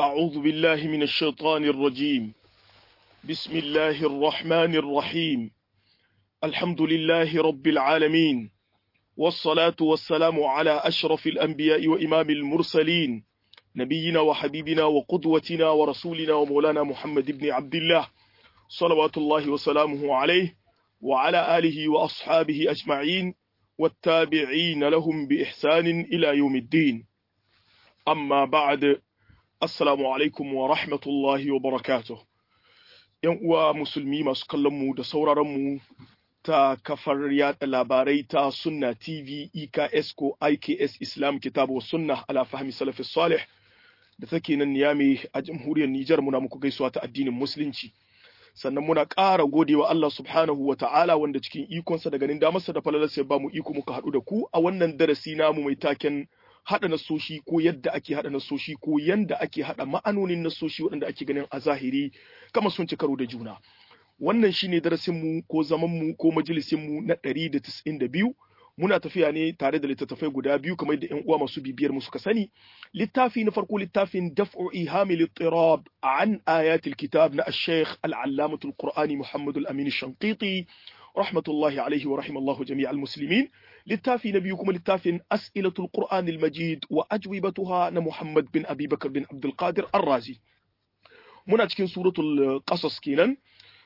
أعوذ بالله من الشيطان الرجيم بسم الله الرحمن الرحيم الحمد لله رب العالمين والصلاة والسلام على أشرف الأنبياء وإمام المرسلين نبينا وحبيبنا وقدوتنا ورسولنا ومولانا محمد بن عبد الله صلوات الله وسلامه عليه وعلى آله وأصحابه أجمعين والتابعين لهم بإحسان إلى يوم الدين amma ba'ad assalamu alaikum wa rahmatullahi wa barakatuh yan uwa musulmi masu kallon mu da sauraron mu ta kafar yada labarai ta sunna tv eks ko iks islam kitabu sunna ala fahmi salafis salih da take nan niyami a jamhuriyar nijar muna muku gaisuwa ta addinin musulunci sannan muna ƙara godewa Allah subhanahu wa ta'ala wanda cikin ikonsa da ganin damarsa da falalarsa ya ba mu iko muka haɗu da ku a wannan darasi namu mai taken haɗa nasoshi ko yadda ake haɗa nasoshi ko yanda ake haɗa ma'anonin nasoshi waɗanda ake ganin a zahiri kama sun ci karo da juna wannan shine darasin mu ko zaman mu ko majalisin mu na 192 muna tafiya ne tare da littattafai guda biyu kamar da ƴan uwa masu bibiyar mu suka sani littafi na farko littafin daf'u ihamil ittirab an ayatil kitab na ash-shaykh al-allamatul qur'ani muhammad al-amin shanqiti rahmatullahi alaihi wa rahimallahu jami'al muslimin littafi na biyu kuma littafin as'ilatul qur'an al-majid wa ajwibatuha na muhammad bin abi bakar bin abdul qadir ar-razi muna cikin suratul qasas kenan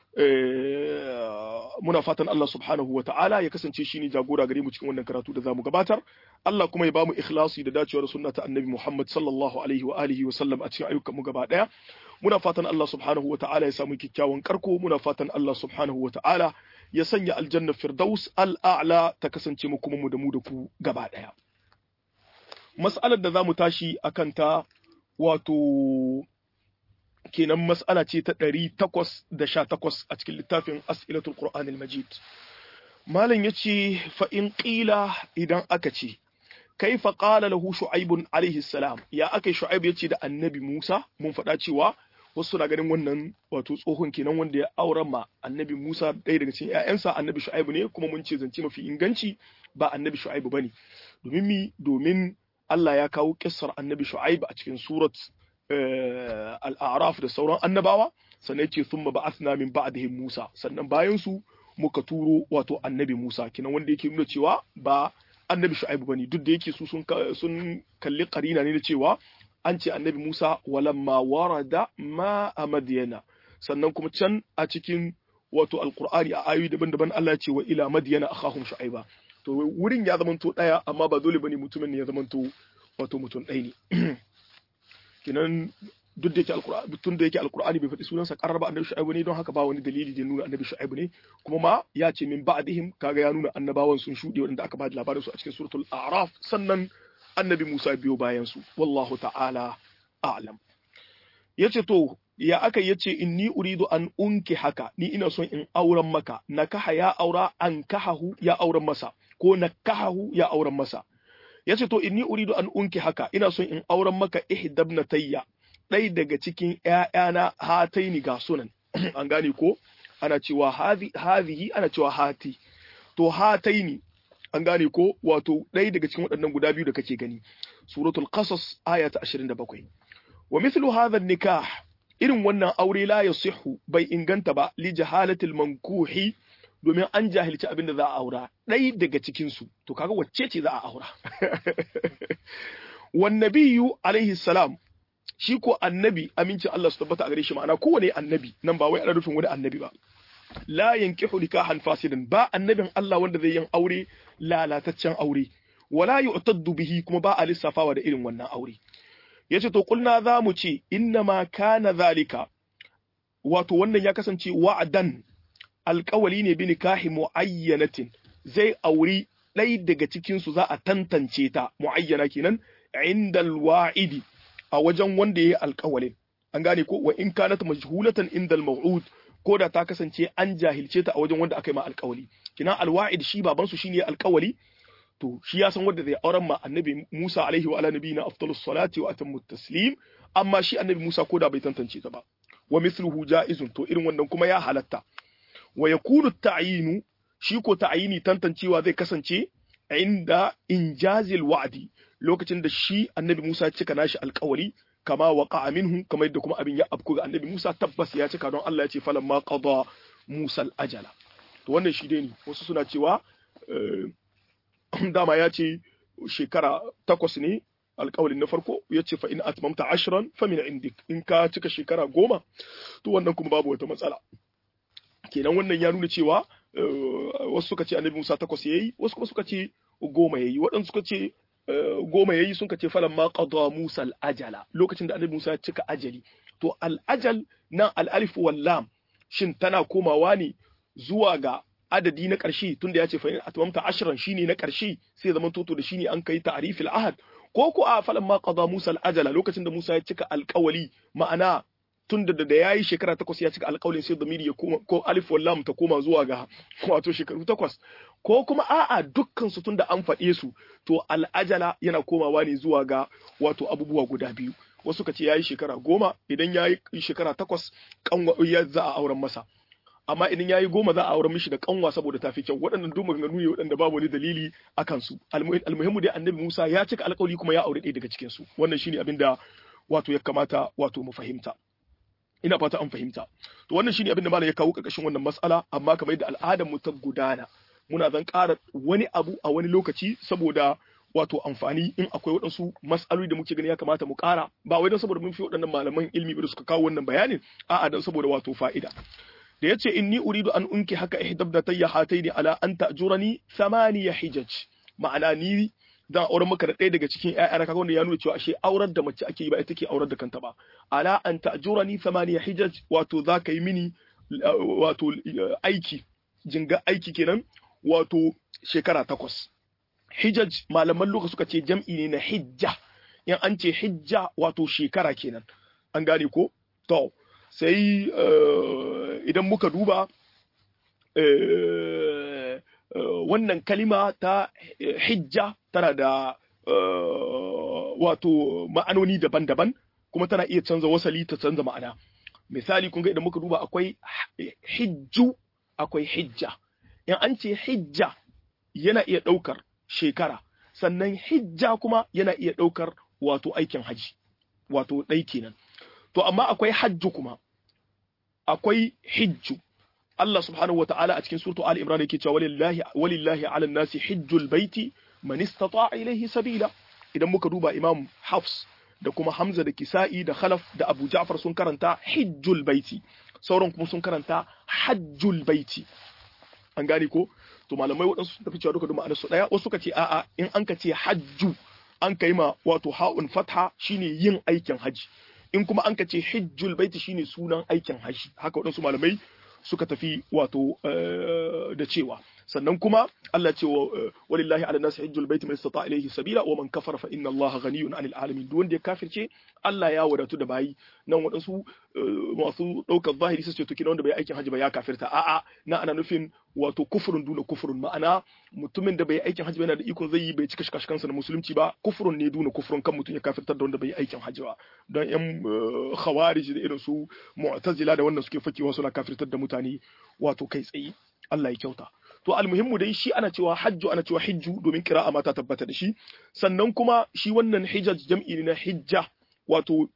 muna fatan Allah subhanahu wa ta'ala ya kasance shi ne jagora gare mu cikin wannan karatu da zamu gabatar Allah kuma ya bamu ikhlasi da dacewar sunna ta annabi Muhammad sallallahu alaihi wa alihi wa sallam a cikin ayyukan mu gaba daya muna fatan Allah subhanahu wa ta'ala ya samu kyakkyawan karko muna fatan Allah subhanahu wa ta'ala ya sanya aljanna firdaus al'a'la ta kasance mu kuma mu da mu da ku gaba daya mas'alar da zamu tashi akan ta wato kenan mas'ala ce ta ɗari takwas da sha takwas a cikin littafin as'ilatul qur'an al-majid malam yace fa in qila idan aka ce kaifa qala lahu shu'aib alaihi salam ya akai shu'aib yace da annabi Musa mun faɗa cewa wasu na ganin wannan wato tsohon kenan wanda ya auren ma annabi Musa ɗaya daga cikin ƴaƴansa annabi shu'aib ne kuma mun ce zance mafi inganci ba annabi shu'aib bane domin mi domin Allah ya kawo kissar annabi shu'aib a cikin surat al'araf da sauran annabawa sannan ce sun ba'athna min ba'dihim Musa sannan bayan su muka turo wato annabi Musa kinan wanda yake nuna cewa ba annabi Shu'aibu bane duk da yake su sun sun kalli karina ne da cewa an ce annabi Musa walamma warada ma a Madyana sannan kuma can a cikin wato alqur'ani a ayoyi daban-daban Allah ya ce wa ila Madyana akhahum Shu'aiba to wurin ya zamanto daya amma ba dole bane mutumin ne ya zamanto wato mutum ɗaya ne kinan duk da yake alqur'ani tun da yake alqur'ani bai faɗi sunansa qarraba annabi shu'aibu ne don haka ba wani dalili da nuna annabi shu'aibu ne kuma ma ya ce min ba'dihim kaga ya nuna annabawan sun shuɗe wanda aka ba da labarin su a cikin suratul a'raf sannan annabi Musa biyo bayan su wallahu ta'ala a'lam yace to ya aka yace inni uridu an unki haka ni ina son in auren maka nakaha ya aura an kahahu ya auren masa ko nakahahu ya auren masa yace to inni uridu an unki haka ina son in auren maka ihdabnatayya ɗai daga cikin ƴaƴana hataini ga sunan an gane ko ana cewa hadhihi ana cewa hati to hataini an gane ko wato ɗai daga cikin waɗannan guda biyu da kake gani suratul qasas aya ta 27 wa mithlu hadha nikah irin wannan aure la yasihu bai inganta ba li jahalatil mankuhi domin an jahilci abin da za a aura ɗai daga cikinsu to kaga wacce ce za a aura wan nabiyyu alaihi salam shi ko annabi amincin Allah su tabbata a gare shi ma'ana kowane annabi nan ba wai ana nufin wani annabi ba la yankihu nikahan fasidan ba annabin Allah wanda zai yin aure lalataccen aure wala yu'taddu bihi kuma ba a lissafawa da irin wannan aure yace to kulna za mu ce inna ma kana zalika wato wannan ya kasance wa'adan alƙawali ne bi nikahi muayyanatin zai auri ɗai daga cikin su za a tantance ta muayyana kenan indal wa'idi a wajen wanda ya yi alƙawalin an gane ko wa in kanat majhulatan indal maw'ud ko da ta kasance an jahilce ta a wajen wanda aka yi ma alƙawali kina alwa'id shi baban su shine alƙawali to shi ya san wanda zai auren ma annabi Musa alaihi wa ala nabiyina afdalus salati wa atammu taslim amma shi annabi Musa ko da bai tantance ta ba wa mithluhu ja'izun to irin wannan kuma ya halatta wa yakunu ta'yinu shi ko ta'yini tantancewa zai kasance inda injazil wa'di lokacin da shi annabi Musa ya cika nashi alƙawari kama waqa'a minhu kamar yadda kuma abin ya afku ga annabi Musa tabbas ya cika don Allah ya ce falamma qada Musa al-ajala to wannan shi dai ne wasu suna cewa dama ya ce shekara takwas ne alƙawalin na farko ya ce fa in atmamta ashran fa min indik in ka cika shekara goma to wannan kuma babu wata matsala kenan wannan ya nuna cewa wasu suka ce annabi Musa takwas yayi wasu kuma suka ce goma yayi waɗansu suka ce goma yayi sun ce falan ma qada Musa al-ajala lokacin da annabi Musa ya cika ajali to al-ajal nan al-alif wal lam shin tana komawa ne zuwa ga adadi na ƙarshe tunda ya ce fa in atmamta ashran shine na ƙarshe sai zaman toto da shine an kai ta'rifil ahad ko ko a falan ma qada Musa al-ajala lokacin da Musa ya cika alƙawali ma'ana tunda da yayi shekara takwas ya cika alƙawalin sai damiri ya koma ko alif wal lam ta koma zuwa ga wato shekaru takwas ko kuma a'a dukkan su tunda an faɗe su to al'ajala yana komawa ne zuwa ga wato abubuwa guda biyu wasu ka ce yayi shekara goma idan yayi shekara takwas kanwa ya za a auren masa amma idan yayi goma za a auren mishi da kanwa saboda tafi kyau waɗannan duk maganganu ne waɗanda babu wani dalili akan su almuhimmu dai annabi Musa ya cika alƙawari kuma ya aure ɗaya daga cikin su wannan shine abin da wato ya kamata wato mu fahimta ina fata an fahimta to wannan shine abin da malam ya kawo ƙarƙashin wannan mas'ala amma kamar yadda al'adar mu ta gudana muna zan ƙara wani abu a wani lokaci saboda wato amfani in akwai waɗansu mas'aloli da muke gani ya kamata mu ƙara ba wai don saboda mun fi waɗannan malaman ilimi da suka kawo wannan bayanin a'a don saboda wato fa'ida da yace inni uridu an unki haka ihdabdatayya hataini ala an ta'jurani thamaniya hijaj ma'ana ni zan auren maka da ɗaya daga cikin ƴaƴana kaga wanda ya nuna cewa ashe aurar da mace ake yi ba ita ke aurar da kanta ba ala an ta'jurani thamaniya hijaj wato za ka yi mini wato aiki jinga aiki kenan wato shekara takwas hijaj malaman lokaci suka ce jam'i ne na hijja in an ce hijja wato shekara kenan an gane ko to sai idan muka duba wannan kalima ta hijja tana da wato ma'anoni daban-daban kuma tana iya canza wasali ta canza ma'ana misali kun ga idan muka duba akwai hijju akwai hijja in an ce hijja yana iya ɗaukar shekara sannan hijja kuma yana iya ɗaukar wato aikin haji wato ɗai kenan to amma akwai hajju kuma akwai hijju Allah subhanahu wata'ala a cikin suratu Ali Imran yake cewa walillahi walillahi 'alan nasi hijjul baiti man istata'a ilayhi sabila idan muka duba Imam Hafs da kuma Hamza da Kisa'i da Khalaf da Abu Ja'far sun karanta hijjul baiti sauran kuma sun karanta hajjul baiti an gane ko to malamai waɗansu sun tafi cewa duka ma'anar su ɗaya wasu suka ce a'a in an ka ce hajju an kai ma wato ha'un fatha shine yin aikin haji in kuma an ka ce hijjul baiti shine sunan aikin haji haka waɗansu malamai suka tafi wato da cewa sannan kuma Allah ce wa walillahi ala nasi hajjul baiti man istata ilayhi sabila wa man kafara fa inna Allah ghaniyun 'anil alamin duk wanda ya kafirce Allah ya wadatu da bayi nan waɗansu masu ɗaukar zahiri su ce to kina wanda bai aikin hajji ba ya kafirta a'a na ana nufin wato kufurun duna kufurun ma'ana mutumin da bai aikin hajji ba yana da ikon zai yi bai cika shikashikansa na musulunci ba kufurun ne duna kufurun kan mutum ya kafirtar da wanda bai aikin hajji ba don yan khawarij da irin su mu'tazila da wannan suke fakewa suna kafirtar da mutane wato kai tsaye Allah ya kyauta to almuhimmu dai shi ana cewa hajju ana cewa hijju domin kira'a ma ta tabbata da shi sannan kuma shi wannan hijaj jam'i ne na hijja wato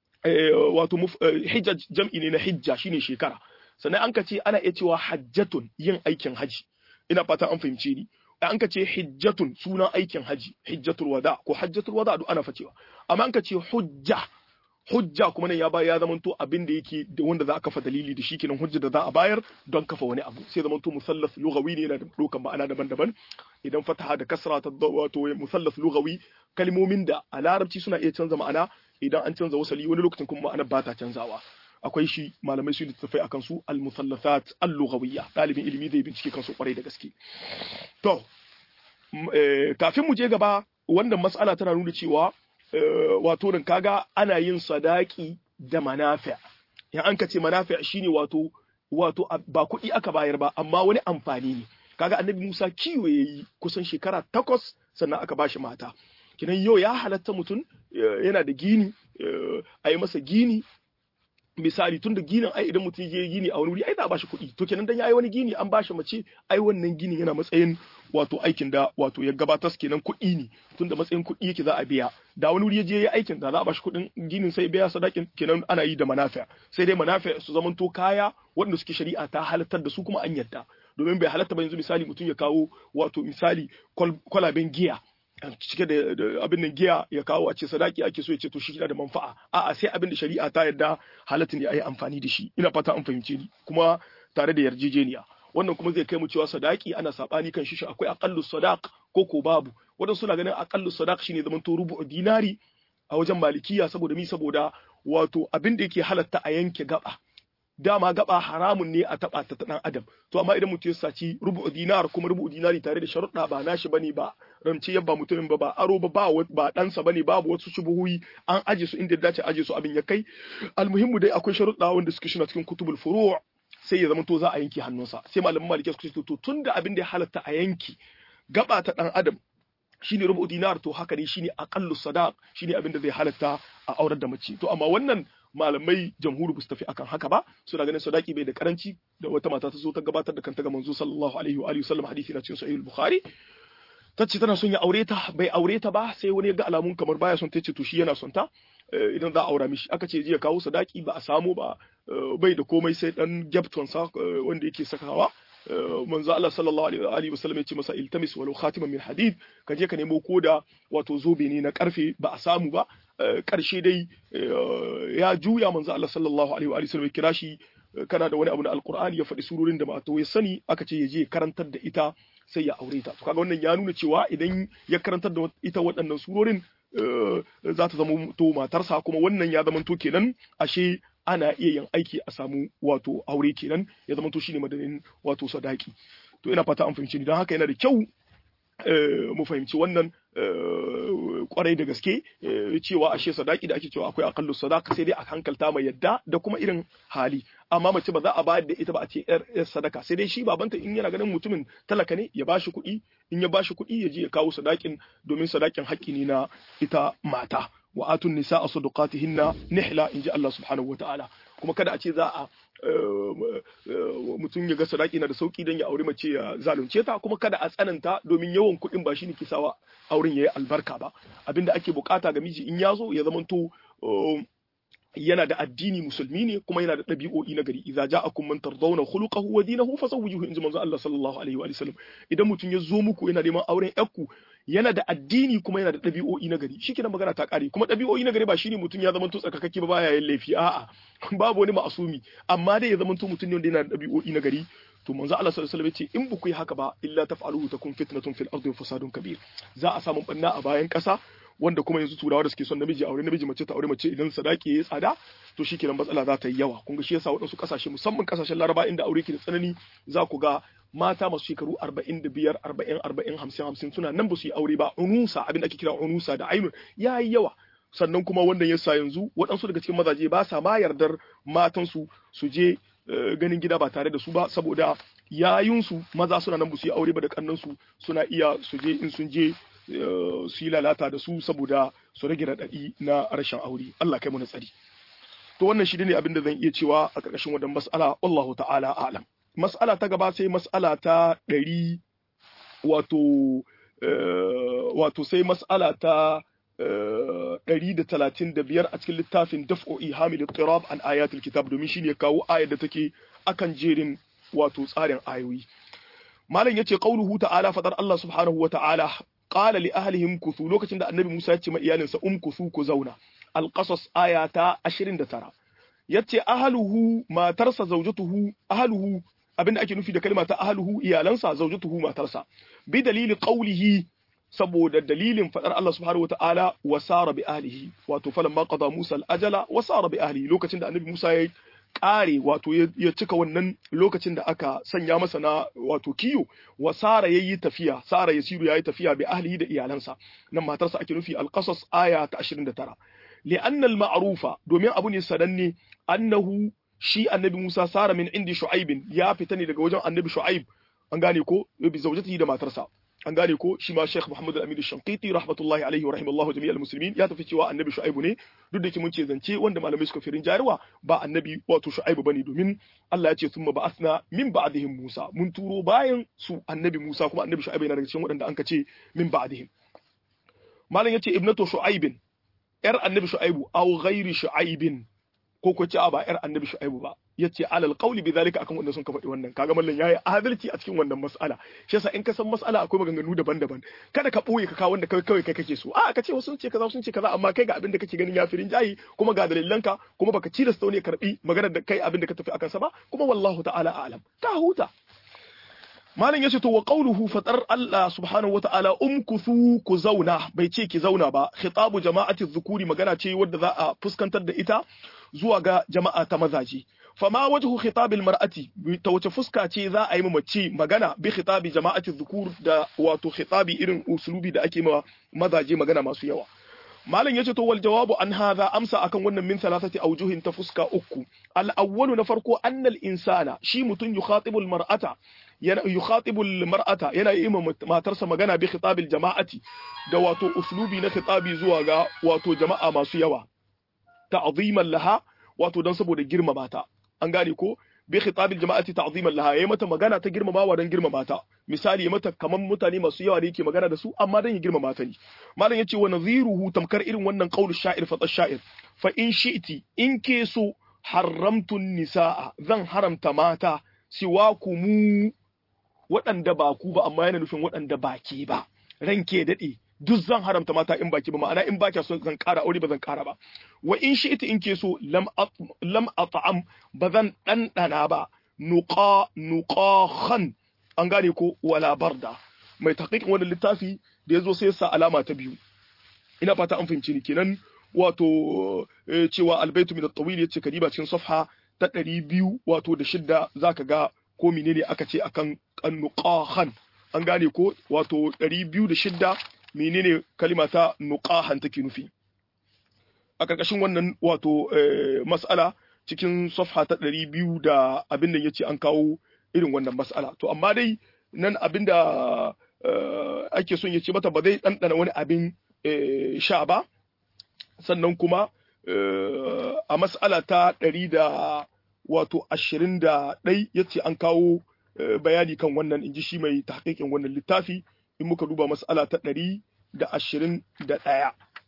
wato hijaj jam'i ne na hijja shine shekara sannan an ka ce ana iya cewa hajjatun yin aikin haji ina fata an fahimce ni an ka ce hijjatun sunan aikin haji hijjatul wada ko hajjatul wada duk ana facewa amma an ka ce hujja hujja kuma nan ya ba ya zamanto abin da yake da wanda za a kafa dalili da shi kenan hujja da za a bayar don kafa wani abu sai zamanto musallas lughawi ne yana da dokan ma'ana daban-daban idan fataha da kasra ta wato musallas lughawi kalmomin da a larabci suna iya canza ma'ana idan an canza wasali wani lokacin kuma ma'anar ba ta canzawa akwai shi malamai su littattafai akan su al-musallasat al-lughawiyya dalibin ilimi zai bincike kansu kwarai da gaske to kafin mu je gaba wannan mas'ala tana nuna cewa wato nan kaga ana yin sadaki da manafi' in an ka ce manafi' shine wato wato ba kuɗi aka bayar ba amma wani amfani ne kaga annabi Musa kiwo yayi kusan shekara takwas sannan aka bashi mata kinan yau ya halatta mutum yana da gini a yi masa gini misali tunda ginin ai idan mutum je gini a wani wuri ai za a bashi kuɗi to kenan dan yayi wani gini an bashi mace ai wannan ginin yana matsayin wato aikin da wato ya gabatar kenan kuɗi ne tunda matsayin kuɗi yake za a biya da wani wuri ya je ya aikin da za a bashi kuɗin ginin sai biya sadakin kenan ana yi da manafi'a sai dai manafi'a su zamanto kaya waɗanda suke shari'a ta halartar da su kuma an yadda domin bai halatta ba yanzu misali mutum ya kawo wato misali kwalaben giya cike da abin nan giya ya kawo a ce sadaki ake so ya ce to shi kina da manfa'a a'a sai abin da shari'a ta yarda halatta ne a yi amfani da shi ina fata an fahimce ni kuma tare da yarjejeniya wannan kuma zai kai mu cewa sadaki ana sabani kan shi akwai aqallu sadaq ko ko babu wadansu suna ganin aqallu sadaq shine zaman to rubu dinari a wajen malikiya saboda mi saboda wato abin da yake halatta a yanke gaba dama gaba haramun ne a taba ta dan adam to amma idan mutum ya saci rubu dinar kuma rubu dinari tare da sharuɗa ba nashi bane ba ramce yabba mutumin ba ba aro ba ba ba ɗansa bane babu wasu shubuhuyi an aje su inda dace aje su abin ya kai almuhimmu dai akwai sharuɗa wanda suke shina cikin kutubul furu' sai ya zama to za a yanke hannunsa sai malaman maliki suka ce to tunda abin da ya halatta a yanki gaba ta dan adam shine rubu dinar to haka ne shine aqallu sadaq shine abin da zai halatta a aurar da mace to amma wannan malamai jamhuri su tafi akan haka ba suna ganin sadaki bai da karanci da wata mata ta zo ta gabatar da kanta ga manzo sallallahu alaihi wa alihi wasallam hadisi na cikin sahih al-bukhari ta ce tana son ya aure ta bai aure ta ba sai wani ya ga alamun kamar baya son ta ce to shi yana son ta idan za a aura mishi aka ce ya kawo sadaki ba a samu ba bai da komai sai dan gyapton sa wanda yake sakawa manzo Allah sallallahu alaihi wa sallam ya ce masa iltamis walau khatiman min hadid ka je ka nemo koda wato zobe ne na karfe ba a samu ba karshe dai ya juya manzo Allah sallallahu alaihi wa sallam ya kira shi kana da wani abu na alqur'ani ya faɗi surorin da mato ya sani aka ce ya je karantar da ita sai ya aure ta to kaga wannan ya nuna cewa idan ya karantar da ita waɗannan surorin za ta zama to matarsa kuma wannan ya zama to kenan ashe ana iya yin aiki a samu wato aure kenan ya zama to shine madadin wato sadaki to ina fata an fahimci ni don haka yana da kyau mu fahimci wannan kwarai da gaske cewa ashe sadaki da ake cewa akwai akallu sadaka sai dai a hankalta mai yadda da kuma irin hali amma mace ba za a bayar da ita ba a ce yar sadaka sai dai shi babanta in yana ganin mutumin talaka ne ya bashi kuɗi in ya bashi kuɗi ya je ya kawo sadakin domin sadakin haƙƙi ne na ita mata wa atun nisa a sadaqatihinna nihla inji Allah subhanahu wa ta'ala kuma kada a ce za a mutum ya ga sadaki na da sauki don ya aure mace ya zalunce ta kuma kada a tsananta domin yawan kuɗin ba shi ne ke sawa auren yayi albarka ba abinda ake bukata ga miji in ya zo ya zamanto yana da addini musulmi ne kuma yana da ɗabi'o'i na gari idza ja'akum man tardawna khuluquhu wa dinahu fasawwijuhu inji manzo Allah sallallahu alaihi wa sallam idan mutum ya zo muku yana neman auren yakku yana da addini kuma yana da ɗabi'o'i na gari shikenan magana ta kare kuma ɗabi'o'i na gari ba shine mutum ya zama to tsarkakakke ba baya yin laifi a'a babu wani ma'asumi amma dai ya zama to mutum ne wanda yana da ɗabi'o'i na gari to manzo Allah sallallahu alaihi wasallam ce in buku yi haka ba illa taf'aluhu takun fitnatun fil ardi wa fasadun kabir za a samu banna a bayan ƙasa wanda kuma yanzu turawa da suke son namiji aure namiji mace ta aure mace idan sadaki yayi tsada to shikenan matsala za ta yi yawa kun ga shi yasa waɗansu kasashe musamman kasashen Laraba inda aure ke da tsanani za ku ga mata masu shekaru 45 40 40 50 50 suna nan ba su yi aure ba unusa abin da ake kira unusa da ainun yayi yawa sannan kuma wannan yasa yanzu waɗansu daga cikin mazaje ba sa ma yardar matansu su je ganin gida ba tare da su ba saboda yayunsu maza suna nan ba su yi aure ba da kannansu suna iya su je in sun je su yi lalata da su saboda su rage raɗaɗi na rashin aure Allah kai mu na tsari to wannan shi ne abin da zan iya cewa a ƙarƙashin wannan mas'ala wallahu ta'ala a'lam mas'ala ta gaba sai mas'ala ta ɗari wato wato sai mas'ala ta ɗari da talatin da biyar a cikin littafin daf'o'i hamil tirab an ayatul kitab domin shi ne kawo ayar da take akan jerin wato tsarin ayoyi malam yace qauluhu ta'ala fadar Allah subhanahu wa ta'ala qala li ahlihim kuthu lokacin da annabi Musa ya ce ma iyalinsa um kuthu ku zauna al-qasas aya ta 29 yace ahluhu matarsa zawjatuhu ahluhu abinda ake nufi da kalma ta ahluhu iyalansa zawjatuhu matarsa bi dalili qawlihi saboda dalilin fadar Allah subhanahu wataala wa sara bi ahlihi wato falamma qada Musa al-ajala wa sara bi ahlihi lokacin da annabi Musa ya kare wato ya cika wannan lokacin da aka sanya masa na wato kiyo wa sara yayi tafiya sara yasiru yayi tafiya bi ahlihi da iyalansa nan matarsa ake nufi al-qasas aya ta 29 li'anna al-ma'rufa domin abu ne sananne annahu shi annabi Musa sara min indi shu'aib ya fita ne daga wajen annabi shu'aib an gane ko bi zawjatihi da matarsa an gane ko shi ma Sheikh Muhammad Al-Amin Shanqiti rahmatullahi alaihi wa rahimallahu jami'al muslimin ya tafi cewa annabi Shu'aibu ne duk da ke mun ce zance wanda malamai suka firin jariwa ba annabi wato Shu'aibu bane domin Allah ya ce thumma ba'athna min ba'dihim Musa mun turo bayan su annabi Musa kuma annabi Shu'aibu yana daga cikin waɗanda an ka ce min ba'dihim malam yace ibnatu Shu'aibin yar annabi Shu'aibu aw ghairi Shu'aibin ko ko ce ba yar annabi Shu'aibu ba yace alal qawli bidhalika akan wanda sun ka faɗi wannan kaga mallan yayi adalci a cikin wannan mas'ala shi yasa in ka san mas'ala akwai maganganu daban-daban kada ka boye ka kawo wanda kai kawai kai kake so a ka ce wasu sun ce kaza sun ce kaza amma kai ga abin da kake ganin ya firin jayi kuma ga dalilanka kuma baka ci da ne karbi maganar da kai abin da ka tafi akan sa ba kuma wallahu ta'ala a'lam ka huta malam yace to wa qawluhu fatar Allah subhanahu wata'ala umkuthu ku zauna bai ce ki zauna ba khitabu jama'ati dhukuri magana ce wadda za a fuskantar da ita zuwa ga jama'a ta mazaje fama wajhu khitabil mar'ati ta wace fuska ce za a yi mace magana bi khitabi jama'ati dhukur da wato khitabi irin usulubi da ake ma mazaje magana masu yawa malam yace to wal jawabu an hadha amsa akan wannan min thalathati awjuhin ta fuska uku al awwalu na farko annal insana shi mutun yukhatibu al mar'ata yana yukhatibu al mar'ata yana yi matarsa magana bi khitabil jama'ati da wato uslubi na khitabi zuwa ga wato jama'a masu yawa ta'ziman laha wato dan saboda girmama ta an gane ko bi khitabil jama'ati ta'ziman laha yayi mata magana ta girmamawa dan girmama ta misali mata kaman mutane masu yawa da yake magana da su amma dan ya girmama ta ne malam yace wa nadhiruhu tamkar irin wannan qaulu sha'ir fa sha'ir fa in shi'ti in ke so haramtu nisaa zan haramta mata siwakumu waɗanda ba ku ba amma yana nufin waɗanda ba ke ba ranke daɗe duk zan haramta mata in baki ba ma'ana in baki so zan ƙara aure ba zan ƙara ba wa in shi ita in ke so lam lam at'am ba zan ɗanɗana ba nuqa nuqahan an gane ko wala barda mai taqiqin wannan littafi da yazo sai sa alama ta biyu ina fata an fahimci ni kenan wato cewa albaitu min at-tawil yace kadiba cikin safha ta 200 wato da shidda zaka ga ko menene aka ce akan nuqahan an gane ko wato 206 menene kalima ta nuqahan take nufi a karkashin wannan wato mas'ala cikin safha ta 200 da abin da yace an kawo irin wannan mas'ala to amma dai nan abin da ake son ya ce mata ba zai ɗanɗana wani abin sha ba sannan kuma a mas'ala ta ɗari da wato ashirin da ɗai ya ce an kawo bayani kan wannan in ji shi mai tahqiqin wannan littafi in muka duba mas'ala ta ɗari da ashirin da ɗaya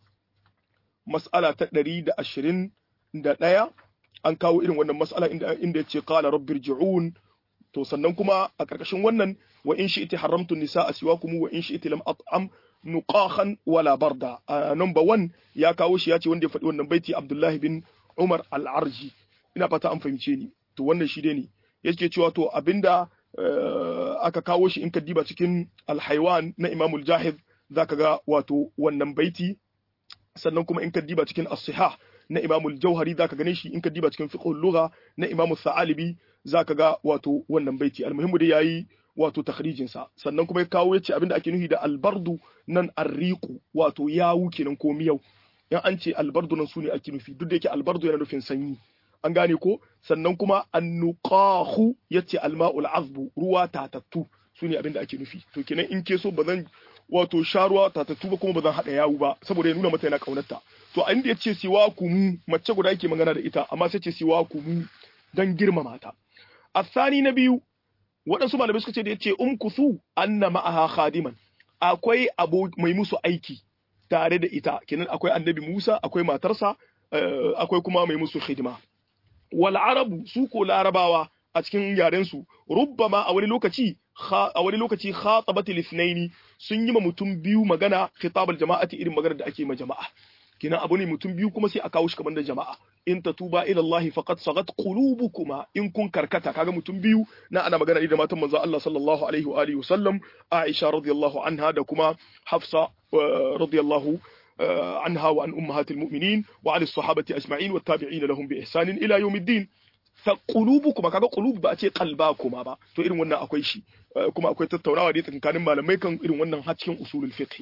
mas'ala ta ɗari da ashirin da ɗaya an kawo irin wannan mas'ala inda ya ce qala rabbir ji'un to sannan kuma a ƙarƙashin wannan wa in shi iti haramtu nisa a siwakum wa in shi iti lam at'am nuqahan wala barda a number 1 ya kawo shi ya ce wanda ya faɗi wannan baiti Abdullahi bin Umar al-Arji ina fata an fahimce ni to wannan shi dai ne yake cewa to abinda aka kawo shi in ka diba cikin al-Haywan na Imam al-Jahid zaka ga wato wannan baiti sannan kuma in ka diba cikin as-Sihah na Imam al-Jauhari zaka gane shi in ka diba cikin fiqh al-lugha na Imam al-Thalibi zaka ga wato wannan baiti almuhimmu da yayi wato takhrijin sa sannan kuma ya kawo yace abinda ake nufi da albardu nan arriqu wato yawu kenan ko miyau in an ce albardu nan sune ake nufi duk da yake albardu yana nufin sanyi an gane ko sannan kuma annuqahu yace alma'ul azbu ruwa tatattu sune abinda ake nufi to kenan in ke so bazan wato sha ruwa tatattu ba kuma bazan hada yawu ba saboda ya nuna mata yana kaunarta to a inda yace siwa kumu mace guda yake magana da ita amma sai ce siwa kumu dan girmama ta الثاني na biyu waɗansu malamai suka ce da yace umkuthu anna ma'aha khadiman akwai abu mai musu aiki tare da ita kenan akwai annabi Musa akwai matarsa akwai kuma mai musu hidima wal arabu su ko larabawa a cikin yaren su rubbama a wani lokaci a wani lokaci khatabat al sun yi ma mutum biyu magana khitabal jama'ati irin magana da ake ma jama'a kenan abu ne mutum biyu kuma sai a kawo shi kamar da jama'a in tatuba ila Allah faqad sagat qulubukuma in kun karkata kaga mutum biyu na ana magana da matan manzo Allah sallallahu alaihi wa alihi wasallam Aisha radiyallahu anha da kuma Hafsa radiyallahu anha wa an ummahatil mu'minin wa ala sahabati ajma'in wa tabi'in lahum bi ihsan ila yawmiddin fa qulubukuma kaga qulub ba a ce qalbakuma ba to irin wannan akwai shi kuma akwai tattaunawa da tsakanin malamai kan irin wannan har cikin usulul fiqh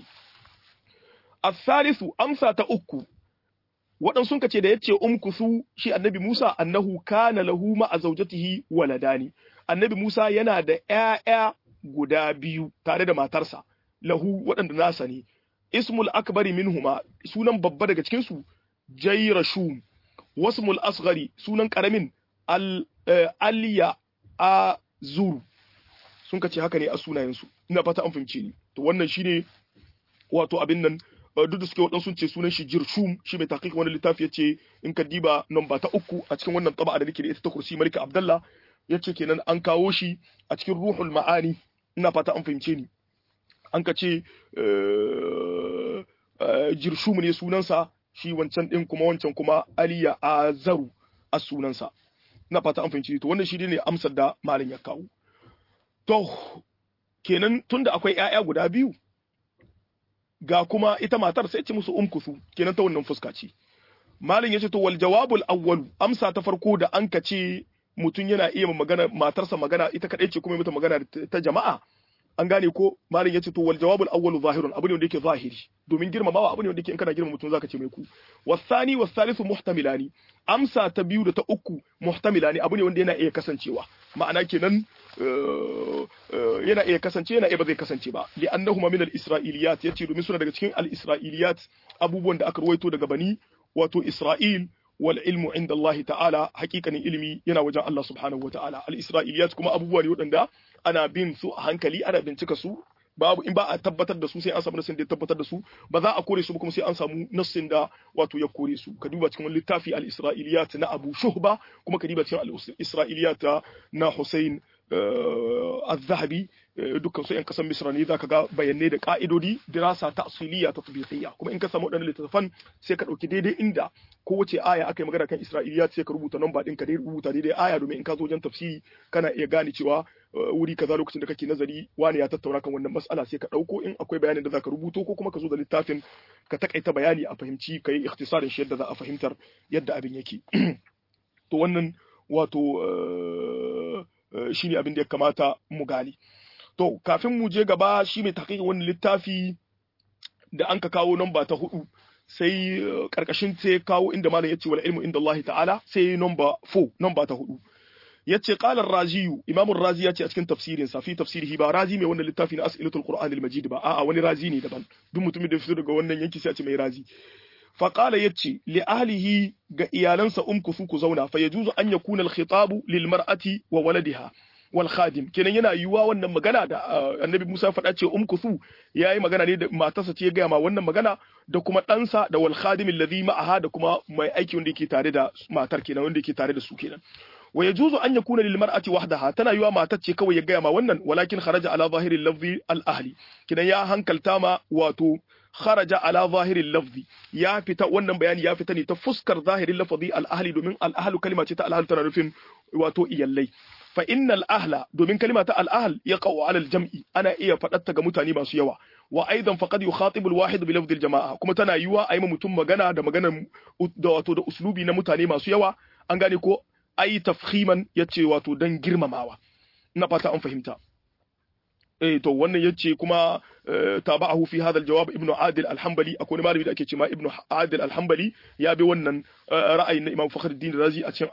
الثالث أمسى تأكو waɗansu sun ce da ya ce umkusu shi annabi Musa annahu kana lahu ma'a zaujatihi waladani annabi Musa yana da ƴaƴa guda biyu tare da matarsa lahu waɗanda nasa ne ismul akbari minhuma sunan babba daga cikin su jayrashum wasmul asghari sunan karamin al aliya azur sun kace haka ne a sunayen su ina fata an fahimce ni to wannan shine wato abin nan duk da suke waɗansu ce sunan shi jirshum shi mai taqiq wani littafi yace in ka diba namba ta uku a cikin wannan taba da nake da ita ta kursi malika abdullah yace kenan an kawo shi a cikin ruhul ma'ani ina fata an fahimce ni an ka ce jirshum ne sunansa shi wancan din kuma wancan kuma aliya azaru a sunansa ina fata an fahimce to wannan shi ne amsar da malam ya kawo to kenan tunda akwai ƴaƴa guda biyu ga kuma ita matar sai ce musu umkusu kenan ta wannan fuska ce malam yace to wal jawabul awwal amsa ta farko da an ka ce mutum yana iya magana matarsa magana ita kadai ce kuma mata magana ta jama'a an gane ko malam yace to wal jawabul awwal zahirun abu ne wanda yake zahiri domin girmamawa abu ne wanda yake in kana girma mutum zaka ce mai ku wasani wasalisu muhtamilani amsa ta biyu da ta uku muhtamilani abu ne wanda yana iya kasancewa ma'ana kenan yana iya kasance yana iya ba zai kasance ba li annahuma min al-isra'iliyat yace domin suna daga cikin al-isra'iliyat abubuwan da aka ruwaito daga bani wato Isra'il wal ilmu inda Allah ta'ala hakikanin ilimi yana wajen Allah subhanahu wa ta'ala al-isra'iliyat kuma abubuwa ne waɗanda ana bin su a hankali ana bincika su babu in ba a tabbatar da su sai an samu nassin da ya tabbatar da su ba za a kore su ba kuma sai an samu nassin da wato ya kore su ka duba cikin littafi al-isra'iliyat na Abu Shuhba kuma ka duba cikin al-isra'iliyat na Hussein al-Zahabi dukkan su yan kasan Misra ne zaka ga bayanai da ka'idodi dirasa ta asiliya ta tabiqiyya kuma in ka samu wadannan littattafan sai ka dauki daidai inda kowace aya aka yi magana kan Isra'iliyat sai ka rubuta namba din ka dai rubuta daidai aya domin in ka zo wajen tafsiri kana iya gane cewa wuri kaza lokacin da kake nazari wani ya tattauna kan wannan mas'ala sai ka dauko in akwai bayanin da zaka rubuto ko kuma ka zo da littafin ka takaita bayani a fahimci kai ikhtisarin shi yadda za a fahimtar yadda abin yake to wannan wato shine abin da ya kamata mu gane to kafin mu je gaba shi mai taƙiƙin wannan littafi da an ka kawo namba ta hudu sai karkashin sai kawo inda malam yace wal ilmu inda Allah ta'ala sai namba 4 namba ta hudu yace qala ar-razi imam ar-razi yace a cikin tafsirin sa fi tafsirihi ba razi mai wannan littafi na as'ilatul qur'an al-majid ba a'a wani razi ne daban duk mutumin da fito daga wannan yanki sai a ce mai razi fa qala yace li ahlihi ga iyalansa umkusu ku zauna fa yajuzu an yakuna al-khitabu lil mar'ati wa waladiha wal khadim kenan yana yiwuwa wannan magana da annabi Musa faɗa ce umkusu yayi magana ne da matarsa ce ya gaya ma wannan magana da kuma ɗansa da wal khadim alladhi ma'aha da kuma mai aiki wanda yake tare da matar kenan wanda yake tare da su kenan wa yajuzu an yakuna lil mar'ati wahdaha tana yiwa matar ce kawai ya gaya ma wannan walakin kharaja ala zahiri lafzi al ahli kidan ya hankalta ma wato kharaja ala zahirin lafzi ya fita wannan bayani ya fita ne ta fuskar zahirin lafzi al ahli domin al ahlu kalma ce ta al ahli tana nufin wato iyallai fa innal ahla domin kalima ta al ahl yaqau ala al jam'i ana iya faɗatta ga mutane masu yawa wa aidan faqad yukhatibu al wahid bi lafzi al jama'a kuma tana yiwa ayi mutum magana da maganar da wato da uslubi na mutane masu yawa an gane ko ai tafhiman yace wato dan girmamawa ina fata an fahimta eh to wannan yace kuma tabahu fi hadha aljawab ibn adil alhanbali akwai wani malami da ake cewa ibn adil alhanbali ya bi wannan ra'ayin na imam fakhruddin razi a cikin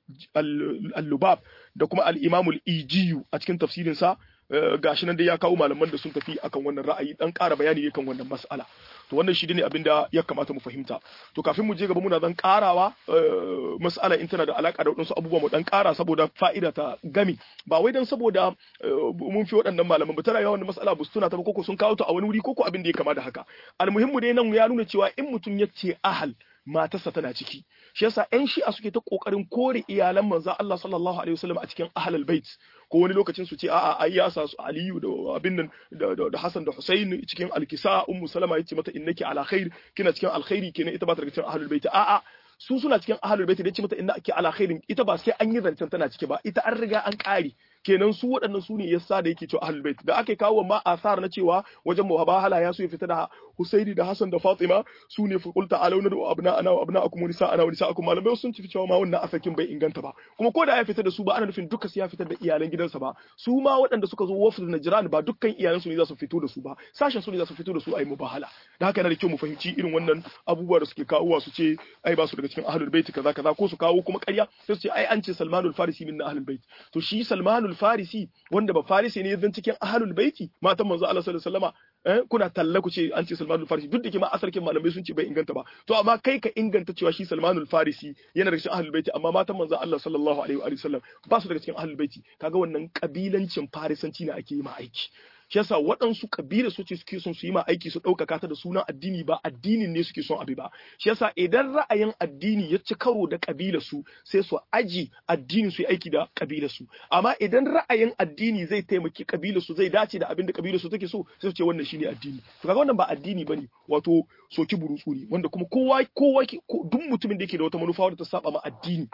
al-lubab da kuma al-imam al-ijiyu a cikin tafsirin sa gashi nan dai ya kawo malaman da sun tafi akan wannan ra'ayi dan ƙara bayani ne kan wannan mas'ala to wannan shi ne abin da ya kamata mu fahimta to kafin mu je gaba muna zan karawa mas'ala in tana da alaka da wadansu abubuwa mu dan kara saboda fa'ida ta gami ba wai dan saboda mun fi waɗannan malaman ba tana yawan da mas'ala bus tuna ta koko sun kawo ta a wani wuri koko abin da ya kama da haka almuhimmu dai nan ya nuna cewa in mutum ya ce ahal matarsa tana ciki shi yasa ƴan shi'a suke ta kokarin kore iyalan manzo Allah sallallahu alaihi wasallam a cikin ahlul bait ko wani lokacin su ce a'a ai ya sa su Aliyu da abin nan da Hassan da Husain cikin alkisa ummu Salama yace mata innaki ala khair kina cikin alkhairi kenan ita ba ta cikin ahlul bait a'a su suna cikin ahlul bait da yace mata innaki ala khairin ita ba sai an yi zancen tana ciki ba ita an riga an kare kenan su waɗannan su ne yasa da yake cewa ahlul bait da aka kawo ma asar na cewa wajen muhabahala ya so ya fita da Husaini da Hassan da Fatima su ne fi qulta alauna da abna ana wa abna akum wa nisa ana wa nisa akum malamai sun tafi cewa ma wannan asakin bai inganta ba kuma ko da ya fita da su ba ana nufin duka sai ya fitar da iyalan gidansa ba su ma waɗanda suka zo wafd Najran ba dukkan iyalan su ne za su fito da su ba sashen su ne za su fito da su ayi mubahala da haka yana da kyau mu fahimci irin wannan abubuwa da suke kawowa su ce ai ba su daga cikin ahlul bait kaza kaza ko su kawo kuma ƙarya sai su ce ai an ce Salmanul Farisi min ahlul bait to shi Salmanul Farisi wanda ba Farisi ne zan cikin ahlul baiti matan manzo Allah sallallahu alaihi wasallama kuna talla ku ce an ce Salmanul Farisi duk da ke ma asarkin malamai sun ce bai inganta ba to amma kai ka inganta cewa shi Salmanul Farisi yana daga cikin ahlul baiti amma matan manzon Allah sallallahu alaihi wa sallam ba su daga cikin ahlul baiti kaga wannan kabilancin farisanci ne ake yi ma aiki shi yasa waɗansu kabila su ce suke son su yi ma aiki su ɗaukaka ta da sunan addini ba addinin ne suke son abi ba shi yasa idan ra'ayin addini ya ci karo da kabila su sai su aji addinin su yi aiki da kabila su amma idan ra'ayin addini zai taimaki kabila su zai dace da abin da kabila su take so sai su ce wannan shine addini to kaga wannan ba addini bane wato soki burutsu ne wanda kuma kowa kowa duk mutumin da yake da wata manufa wadda ta saba ma addini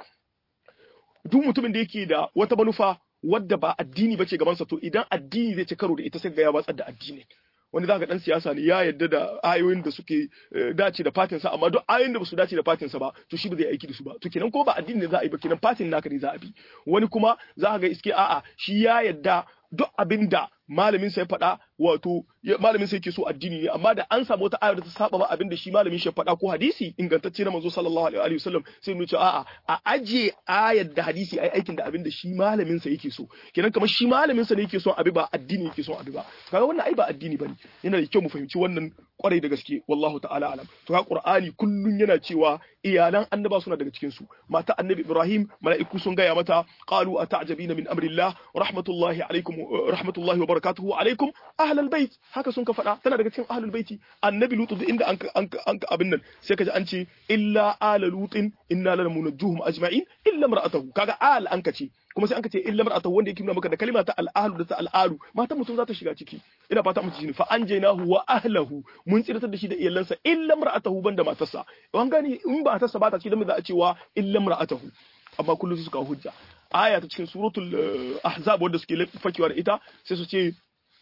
duk mutumin da yake da wata manufa wadda ba addini bace gabansa to idan addini zai ci karo da ita sai ga ya watsar da addini wani zaka dan siyasa ne ya yarda da ayoyin da suke dace da fatin sa amma duk ayoyin da ba su dace da fatin sa ba to shi ba zai aiki da su ba to kenan ko ba addini ne za a yi ba kenan fatin naka ne za a bi wani kuma za ka ga iske a'a shi ya yarda duk abinda malamin sa ya faɗa wato malamin sa yake so addini ne amma da an samu wata ayar da ta saba ba abinda shi malamin shi ya faɗa ko hadisi ingantacce na manzo sallallahu alaihi wa sallam sai mu ce a'a a aje ayar da hadisi ai aikin da abinda shi malamin sa yake so kenan kamar shi malamin sa ne yake son abi ba addini yake son abi ba kaga wannan ai ba addini bane yana da kyau mu fahimci wannan kwarai da gaske wallahu ta'ala alam to ha qur'ani kullun yana cewa iyalan annaba suna daga cikin su mata annabi ibrahim mala'iku sun gaya mata qalu ata'jabina min amrillah rahmatullahi alaikum rahmatullahi wa barakatuhu alaikum ahlal bait haka sun ka faɗa tana daga cikin ahlul baiti annabi lutu duk inda an an abin nan sai ka ji an ce illa ala lutin inna lanamunajjuhum ajma'in illa mar'atahu kaga al an ka ce kuma sai an ka ce illa mar'atahu wanda yake nuna maka da kalima ta al'ahlu da ta al'alu matan mutum za ta shiga ciki ina fata mutum shine fa anjaynahu wa ahlahu mun tsiratar da shi da iyalansa illa mar'atahu banda matarsa an gani in ba matarsa ba ta cikin da za a cewa illa mar'atahu amma kullum su suka hujja aya ta cikin suratul ahzab wanda suke fakewa da ita sai su ce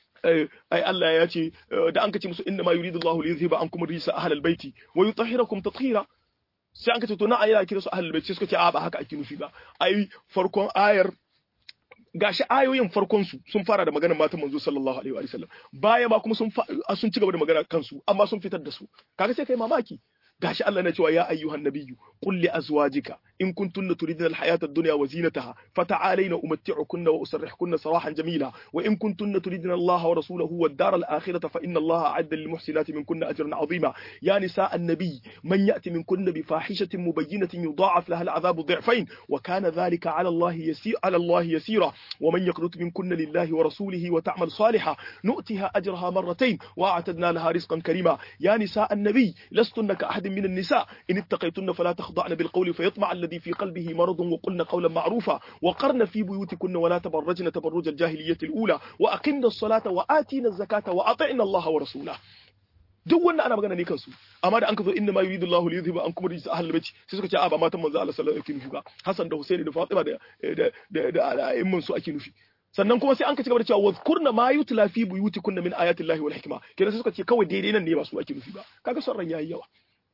ai Allah ya ce da an kace musu inna ma yuridu Allahu li yuzhiba ankum rijsa ahlal baiti wa yutahhirakum tathira sai an kace to na ayi kira su ahlul baiti suka ce a ba haka ake nufi ba ai farkon ayar gashi ayoyin farkon su sun fara da maganar matan manzo sallallahu alaihi wa sallam baya ma kuma sun sun ci gaba da magana kansu amma sun fitar da su kaga sai kai mamaki gashi Allah na cewa ya ayyuhan nabiyyu qul li azwajika in kuntunna turidna alhayata ad-dunya wa zinataha fata'alayna umatti'ukunna wa usarrihkunna sarahan jamila wa in kuntunna turidna Allah wa rasulahu wad-dar al-akhirata fa inna Allah a'adda lil muhsinati minkunna ajran 'azima ya nisa an-nabiy man ya'ti minkunna bi fahishatin mubayyinatin yudha'af laha al-'adhabu dhi'fayn wa kana dhalika 'ala Allah yasir 'ala Allah yasira wa man yaqnut minkunna lillahi wa rasulihi wa ta'mal salihan nu'tiha ajraha marratayn wa a'tadna laha rizqan karima ya nisa an-nabiy lastunna ka ahad من النساء إن اتقيتن فلا تخضعن بالقول فيطمع الذي في قلبه مرض وقلن قولا معروفا وقرن في بيوتكن ولا تبرجن تبرج الجاهلية الأولى وأقمنا الصلاة وآتينا الزكاة وأطعنا الله ورسوله duk wannan ana magana ne kansu amma da an ka zo inna ma yuridu Allahu li yuzhiba ankum rijsa ahlul bait sai suka ce a ba matan manzo Allah sallallahu alaihi wasallam ake nufi ba Hassan da Husaini da Fatima da da da al'aimman su ake nufi sannan kuma sai an ka ci gaba da cewa wadhkurna ma yutla fi buyutikunna min ayati Allahi wal hikma kenan sai suka ce kawai daidai nan ne ba su ake nufi ba kaga son ran yayi yawa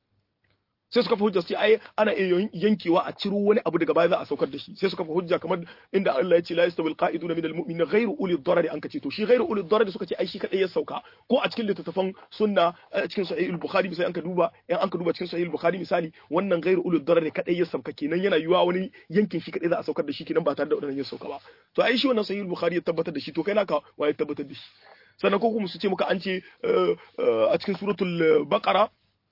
sai suka fi hujja sai ai ana iya yankewa a ciro wani abu daga baya za a saukar da shi sai suka fi hujja kamar inda Allah ya ce la yastawil qa'iduna minal mu'minina ghayru ulil darari an kace to shi ghayru ulil darari suka ce ai shi kadai ya sauka ko a cikin littattafan sunna a cikin sahih al-bukhari sai an ka duba in an ka duba cikin sahih al-bukhari misali wannan ghayru ulil darari kadai ya sauka kenan yana yiwa wani yankin shi kadai za a saukar da shi kenan ba tare da wannan ya sauka ba to ai shi wannan sahih al-bukhari ya tabbatar da shi to kai naka waye tabbatar da shi sannan ko kuma su ce muka an ce a cikin suratul baqara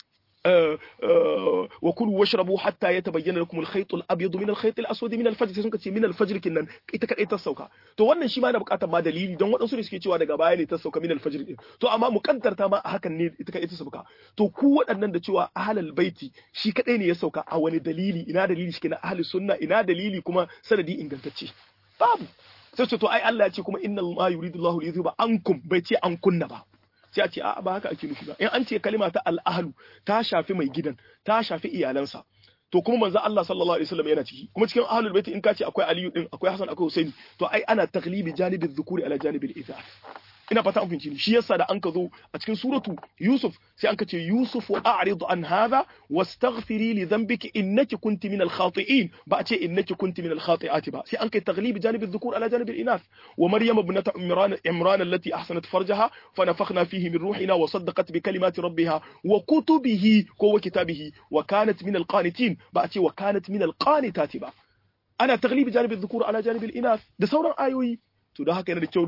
وكلوا واشربوا حتى يتبين لكم الخيط الابيض من الخيط الاسود من الفجر sai sun ce min alfajr kinnan ita kadai ta sauka to wannan shi ma yana bukatar ma dalili don waɗansu ne suke cewa daga baya ne ta sauka min alfajr din to amma mukaddarta ma a hakan ne ita kadai ta sauka to ku waɗannan da cewa ahlul baiti shi kadai ne ya sauka a wani dalili ina dalili shi na ahlus sunna ina dalili kuma sanadi ingantacce babu sai ce to ai Allah ya ce kuma inna ma yuridu Allahu li yuzhiba ankum bai ce an kunna ba sai a ce a ba haka ake nufi ba in an ce kalima ta al'ahlu ta shafi mai gidan ta shafi iyalansa to kuma manzo Allah sallallahu alaihi wasallam yana ciki kuma cikin ahlul baiti in ka ce akwai aliyu din akwai hasan akwai husaini to ai ana taglibi janibi dhukuri ala janibi al ina fata an fahimci shi yasa da an ka zo a cikin suratu yusuf sai an ka ce yusuf wa a'rid an hadha wastaghfiri li dhanbiki innaki kunti min al-khati'in ba a ce innaki kunti min al-khati'ati ba sai an kai taglib janib adh-dhukur ala janib al-inath wa maryam ibnat imran imran allati ahsanat farjaha fa nafakhna fihi min ruhina wa saddaqat bi kalimati rabbiha wa kutubihi ko wa kitabihi wa kanat min al-qanitin ba a ce wa kanat min al-qanitati ba ana taglib janib adh-dhukur ala janib al-inath da sauran ayoyi to da haka yana da kyau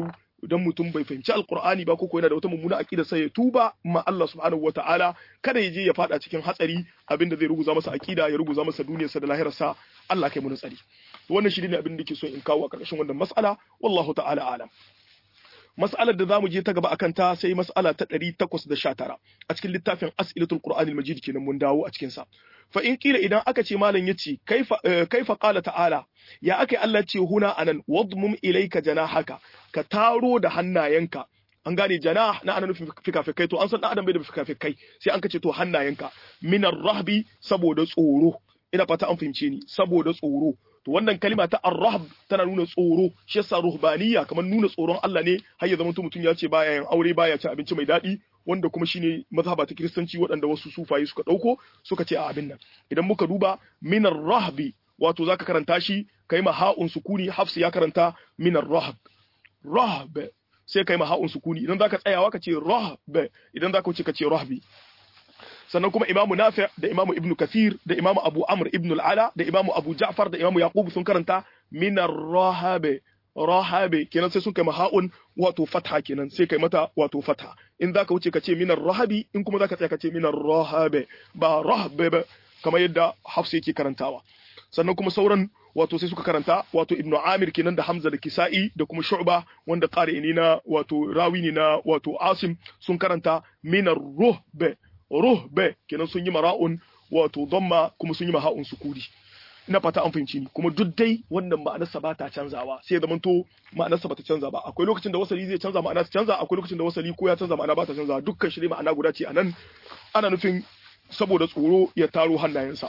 idan mutum bai fahimci alqur'ani ba ko yana da wata mummuna aqida sai ya tuba ma Allah subhanahu wataala kada ya je ya fada cikin hatsari abinda zai ruguza masa aqida ya ruguza masa duniyarsa da lahirarsa Allah kai mu tsari wannan shi ne abin da ke so in kawo a ƙarƙashin wannan mas'ala wallahu ta'ala alam mas'alar da zamu je ta gaba akan ta sai mas'ala ta 819 a cikin littafin as'ilatul qur'anil majid kenan mun dawo a cikin sa fa in kila idan aka ce malam yace kaifa kaifa qala ta'ala ya aka Allah ce huna anan wadmum ilayka janahaka ka taro da hannayenka an gane janah na ana nufin fikafikai to an san dan adam bai da fikafikai sai an kace to hannayenka minar rahbi saboda tsoro ina fata an fahimce ni saboda tsoro to wannan kalima ta ar-rahb tana nuna tsoro shi yasa ruhbaniya kamar nuna tsoron Allah ne har ya zama mutum ya ce baya yin aure baya cin abinci mai daɗi wanda kuma shine mazhaba ta kiristanci waɗanda wasu sufaye suka ɗauko suka ce a abin nan idan muka duba minar rahbi wato zaka karanta shi kai ma ha'un sukuni hafs ya karanta minar rahb rahb sai kai ma ha'un sukuni idan zaka tsayawa ka ce rahb idan zaka wuce ka ce rahbi sannan kuma imamu nafi' da imamu ibn kathir da imamu abu amr ibn al-ala da imamu abu ja'far da imamu yaqub sun karanta min ar-rahabe rahabe kenan sai sun kai maha'un wato fatha kenan sai kai mata wato fatha in zaka wuce ka ce min ar-rahabi in kuma zaka tsaya ka ce min ar-rahabe ba rahbe ba kamar yadda hafsa yake karantawa sannan kuma sauran wato sai suka karanta wato ibnu amir kenan da hamza da kisa'i da kuma shu'ba wanda qari ne na wato rawi ne na wato asim sun karanta min ar-ruhbe ruhbe kenan sun yi mara'un wato dhamma kuma sun yi maha'un sukuri ina fata an fahimci ni kuma duk dai wannan ma'anarsa ba ta canzawa sai da manto ma'anarsa ba ta canza ba akwai lokacin da wasali zai canza ma'ana ta canza akwai lokacin da wasali ko ya canza ma'ana ba ta canza dukkan shi ma'ana guda ce anan ana nufin saboda tsoro ya taro hannayensa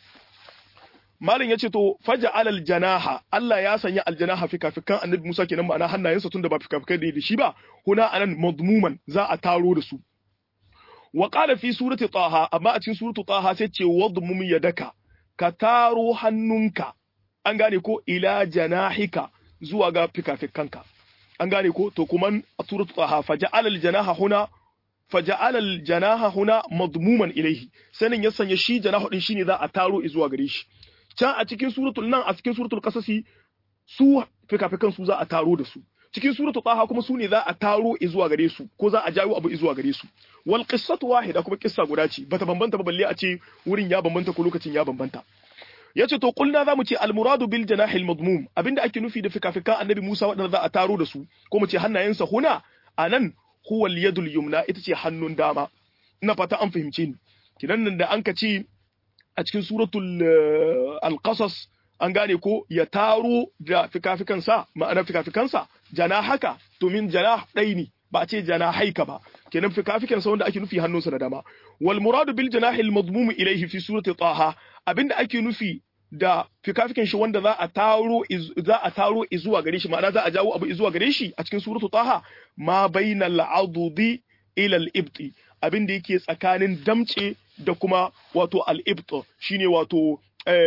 Malin ya ce to faja alal janaha Allah ya sanya aljanaha fikafikan annabi Musa kenan ma'ana hannayensa tunda ba fikafikai da shi ba huna anan madmuman za a taro da su wa qala fi surati taha amma a cikin suratu taha sai ce wadmum yadaka ka taro hannunka an gane ko ila janahika zuwa ga fikafikanka an gane ko to kuma a suratu taha faja'ala aljanaha huna faja'ala aljanaha huna madmuman ilaihi sanin ya sanya shi janahu din shine za a taro zuwa gare shi can a cikin suratul nan a cikin suratul qasasi su fikafikan su za a taro da su cikin suratul taha kuma su ne za a taro zuwa gare su ko za a jawo abu zuwa gare su wal qissatu wahida kuma kissa guda ce bata bambanta ba balle a ce wurin ya bambanta ko lokacin ya bambanta yace to kulna zamu ce al muradu bil janahil madmum abinda ake nufi da fikafikan annabi Musa wadanda za a taro da su ko mu ce hannayensa huna anan huwa al yadul yumna ita ce hannun dama ina fata an fahimce ni kidan nan da an ka ce a cikin suratul al-qasas an gane ko ya taro da fikafikansa ma'ana fikafikansa jana haka to min jana ɗai ne ba a ce jana haika ba kenan fikafikansa wanda ake nufi hannunsa da dama wal muradu bil janahi al madmum ilayhi fi surati taha abinda ake nufi da fikafikan shi wanda za a taro za a taro zuwa gare shi ma'ana za a jawo abu zuwa gare shi a cikin suratu taha ma bainal adudi ila al ibti abinda yake tsakanin damce da kuma wato al-ibt shine wato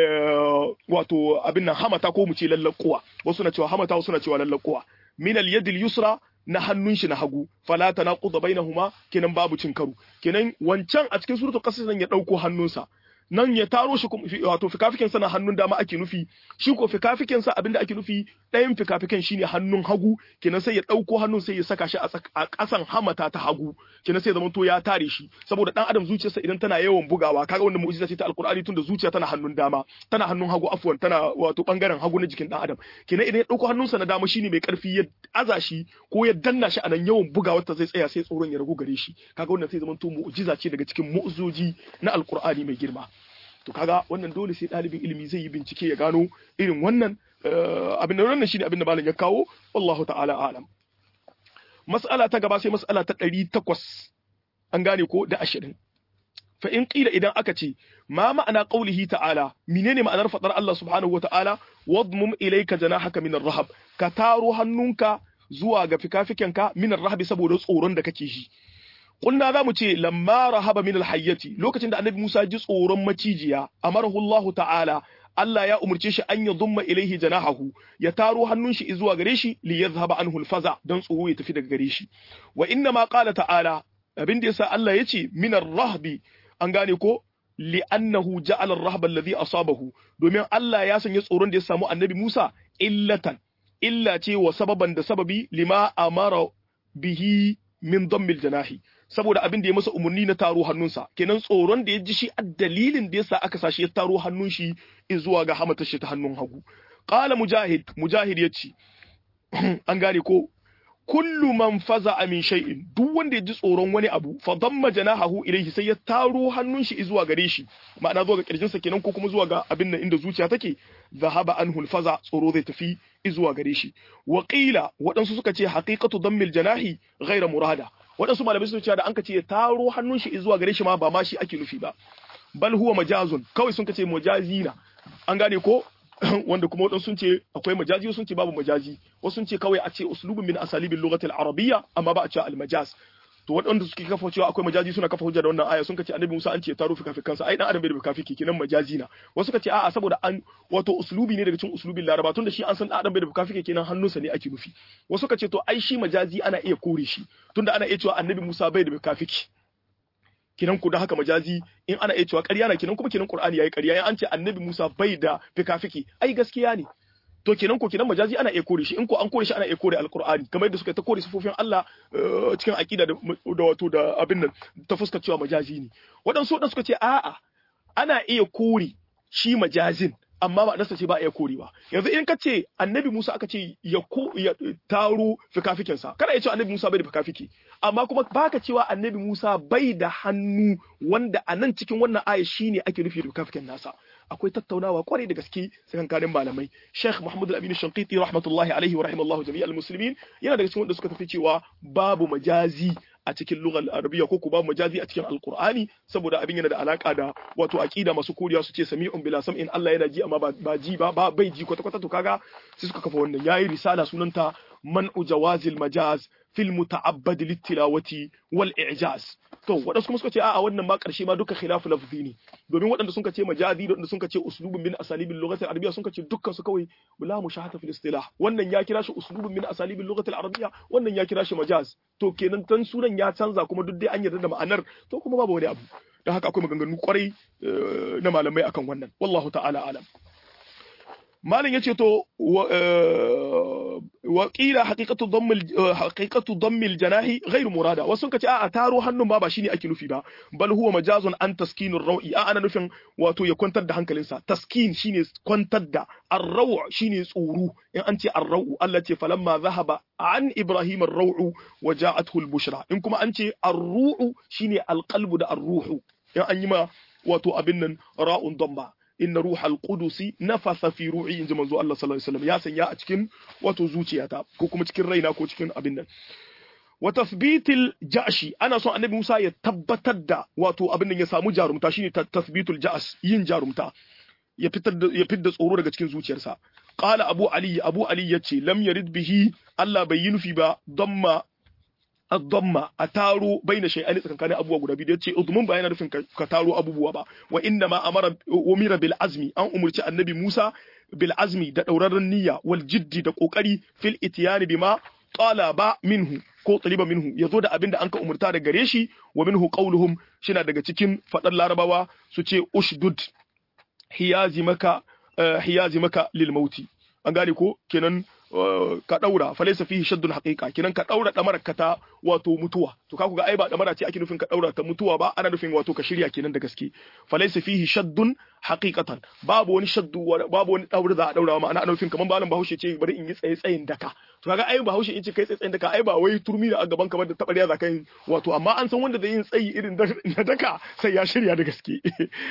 wato abin nan hamata ko mu ce lallakuwa wasu na cewa hamata wasu na cewa lallakuwa min al-yadil yusra na hannun shi na hagu fala tanaqud bainahuma kenan babu cin karo kenan wancan a cikin suratul qasas nan ya dauko hannunsa nan ya taro shi wato fikafikin sa na hannun dama ake nufi shi ko fikafikin sa abinda ake nufi ɗayan fikafikin shine hannun hagu kenan sai ya ɗauko hannun sai ya saka shi a ƙasan hamata ta hagu kenan sai ya zama to ya tare shi saboda dan adam zuciyarsa idan tana yawan bugawa kaga wannan mu'jiza ce ta alqur'ani tunda zuciya tana hannun dama tana hannun hagu afwan tana wato bangaren hagu na jikin dan adam kenan idan ya ɗauko hannunsa na dama shine mai karfi ya aza shi ko ya danna shi a nan yawan bugawar ta zai tsaya sai tsoron ya ragu gare shi kaga wannan sai zama to mu'jiza ce daga cikin mu'jizoji na alqur'ani mai girma to kaga wannan dole sai ɗalibin ilimi zai yi bincike ya gano irin wannan abin da wannan shine abin da malam ya kawo wallahu ta'ala alam mas'ala ta gaba sai mas'ala ta ɗari takwas an gane ko da ashirin fa in qila idan aka ce ma ma'ana qaulihi ta'ala menene ma'anar fadar Allah subhanahu wa ta'ala wadmum ilayka janahaka min ar-rahab ka taro hannunka zuwa ga fikafikenka min ar-rahab saboda tsoron da kake shi Kulna za mu ce lamma rahaba min alhayyati lokacin da annabi Musa ji tsoron macijiya amarahu Allah ta'ala Allah ya umurce shi an ya zumma ilaihi janahahu ya taro hannun shi zuwa gare shi li yadhhaba anhu alfaza dan tsoro ya tafi daga gare shi wa inna ma qala ta'ala abin da yasa Allah ya ce min rahbi an gane ko li annahu ja'ala ar-rahba alladhi asabahu domin Allah ya sanya tsoron da ya samu annabi Musa illatan illa ce wa sababan da sababi lima amara bihi min dammil janahi saboda abin da ya masa umarni na taro hannunsa kenan tsoron da ya ji shi a dalilin da yasa aka sashi ya taro hannun shi zuwa ga hamatar shi ta hannun hagu qala mujahid mujahid yace an gane ko kullu man faza min shay'in duk wanda ya ji tsoron wani abu fa damma janahahu ilayhi sai ya taro hannun shi zuwa gare shi ma'ana zuwa ga kirjin sa kenan ko kuma zuwa ga abin nan inda zuciya take zahaba anhu faza tsoro zai tafi zuwa gare shi wa qila waɗansu suka ce haqiqatu dammil janahi ghayra murada waɗansu malamai sun ce da an ka ce ya taro hannun shi zuwa gare shi ma ba ma shi ake nufi ba bal huwa majazun kawai sun kace mujazina an gane ko wanda kuma waɗansu sun ce akwai majazi wasu sun ce babu majazi wasu sun ce kawai a ce uslubun min asalibin lugatil arabiyya amma ba a ce almajaz to waɗanda suke kafa cewa akwai majazi suna kafa hujja da wannan aya sun ce annabi Musa an ce taro fikafi kansa ai dan adam bai da fikafi kenan majazi na wasu ka ce a'a saboda an wato uslubi ne daga cikin uslubin laraba tunda shi an san dan adam bai da fikafi kenan hannunsa ne ake nufi wasu ka ce to ai shi majazi ana iya kore shi tunda ana iya cewa annabi Musa bai da fikafi kinan ku da haka majazi in ana iya cewa ƙarya na kinan kuma kinan Qur'ani yayi ƙarya in an ce annabi Musa bai da fikafiki ai gaskiya ne to kenan ko kinan majazi ana iya kore shi in ko an kore shi ana iya kore alqur'ani kamar yadda suka ta kore sifofin Allah cikin aqida da wato da abin nan ta fuskar cewa majazi ne waɗansu waɗansu suka ce a'a ana iya kore shi majazin amma ba nasa ce ba iya korewa yanzu in ka ce annabi Musa aka ce ya ko ya taro fikafikinsa kada ya ce annabi Musa bai da fikafiki amma kuma baka cewa annabi Musa bai da hannu wanda a nan cikin wannan aya shine ake nufi da fikafikin nasa akwai tattaunawa kwarai da gaske tsakankanin malamai Sheikh Muhammad Al-Amin Shanqiti rahmatullahi alaihi wa rahimallahu jami'al muslimin yana daga cikin wanda suka tafi cewa babu majazi a cikin lugar arabiya ko ku babu majazi a cikin alqur'ani saboda abin yana da alaka da wato aqida masu koriya su ce sami'un bila sam'in Allah yana ji amma ba ji ba ba bai ji kwata kwata to kaga sai suka kafa wannan yayi risala sunanta man'u jawazil majaz fil muta'abbad littilawati wal i'jaz to wadansu kuma suka ce a'a wannan ma karshe ma duka khilafu lafzi ne domin waɗanda sun ce majazi da waɗanda sun ce uslubun min asalibil lughati arabiyya sun ce dukkan su kawai la mushahata fil istilah wannan ya kira shi uslubun min asalibil lughati arabiyya wannan ya kira shi majaz to kenan tan sunan ya canza kuma duk dai an yarda da ma'anar to kuma babu wani abu dan haka akwai maganganu kwarai na malamai akan wannan wallahu ta'ala alam malam yace to wa qila haqiqatu dhammil haqiqatu dhammil janahi ghairu murada wasu kace a taro hannun ma ba shine ake nufi ba bal huwa majazun an taskinur rawi a ana nufin wato ya kwantar da hankalinsa taskin shine kwantar da ar-raw shine tsoro in an ce ar-raw Allah ce falamma zahaba an ibrahim ar-raw wa ja'athu al-bushra in kuma an ce ar-ru'u shine al-qalbu da ar-ruhu in an yi ma wato abin nan ra'un damma inna ruhal qudusi nafasa fi ru'i inji manzo Allah sallallahu alaihi wasallam ya sanya a cikin wato zuciyata ko kuma cikin raina ko cikin abin nan wa tathbitil ja'shi ana son annabi Musa ya tabbatar da wato abin nan ya samu jarumta shine tathbitul ja'sh yin jarumta ya fitar da ya fitar tsoro daga cikin zuciyarsa qala abu ali abu ali yace lam yarid bihi Allah bai yi nufi ba damma الضمة أتارو بين شيئين كان أبوه غدا بيدي يتي أضمن بين رفن كتارو أبوه با وإنما أمر أمر بالعزم أن أمرت النبي موسى بالعزم دا دورار النية والجد دا قوكري في الاتيان بما طالب منه ko taliba minhu ya zo da abin da an ka umurta da gare shi wa minhu qauluhum shina daga cikin fadar larabawa su ce ushdud hiyazimaka hiyazimaka lil mauti an gane ko kenan ka daura falaysa fihi shaddun haqiqa kinan ka daura damarar ka ta wato mutuwa to ka ga ai ba damara ce ake nufin ka daura ta mutuwa ba ana nufin wato ka shirya kenan da gaske falaysa fihi shaddun haqiqatan babu wani shaddu babu wani daura za a daura ma ana nufin kaman malam Bahaushe ce bari in yi tsaye tsayin daka to kaga ai Bahaushe in ce kai tsaye tsayin daka ai ba wai turmi da a gaban kamar da tabariya za kai wato amma an san wanda zai yin tsayi irin na daka sai ya shirya da gaske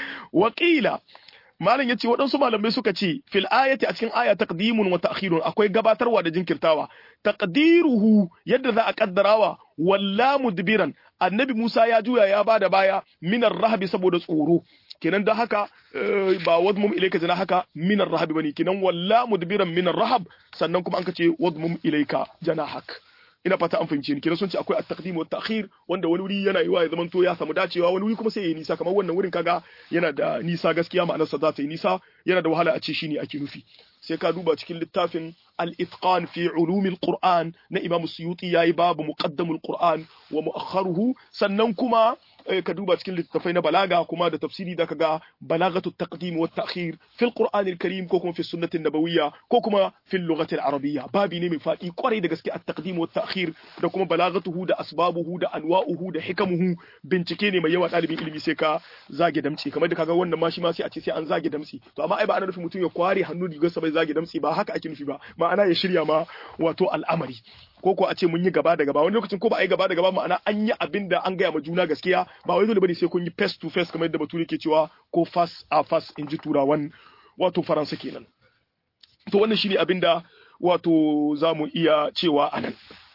waqila malam yace waɗansu malamai suka ce fil ayati a cikin aya taqdimun wa ta'khirun akwai gabatarwa da jinkirtawa taqdiruhu yadda za a kaddarawa walla mudbiran annabi Musa ya juya ya bada baya minar rahabi saboda tsoro kenan da haka ba wadmum ilayka jana haka minar rahabi bane kenan walla mudbiran minar rahab sannan kuma an kace wadmum ilayka janahak ina fata an fahimce ni kenan sun ce akwai at-taqdim wa at-ta'khir wanda wani wuri yana yiwa ya zamanto ya samu dacewa wani wuri kuma sai ya yi nisa kamar wannan wurin kaga yana da nisa gaskiya ma'anar sa za ta yi nisa yana da wahala a ce shine ake nufi sai ka duba cikin littafin al-itqan fi ulumil qur'an na imam suyuti yayi babu muqaddamul qur'an wa mu'akhkharuhu sannan kuma ka duba cikin littattafai na balaga kuma da tafsiri da kaga balagatu taqdim wa ta'khir fil qur'an al-karim ko kuma fi sunnati nabawiyya ko kuma fil lughati al-arabiyya babi ne mai fadi kwarai da gaske at-taqdim wa ta'khir da kuma balagatuhu da asbabuhu da anwa'uhu da hikamuhu bincike ne mai yawa dalibin ilimi sai ka zage damci kamar da kaga wannan ma shi ma sai a ce sai an zage damci to amma ai ba ana nufin mutum ya kware hannu rigar sa bai zage damci ba haka ake nufi ba ma'ana ya shirya ma wato al'amari ko ko a ce mun yi gaba da gaba wani lokacin ko ba a yi gaba da gaba ma'ana an yi abin da an gaya ma juna gaskiya ba wai dole bane sai kun yi face to face kamar yadda bature ke cewa ko face a face in ji turawan wato faransa kenan to wannan shine abin da wato za mu iya cewa a nan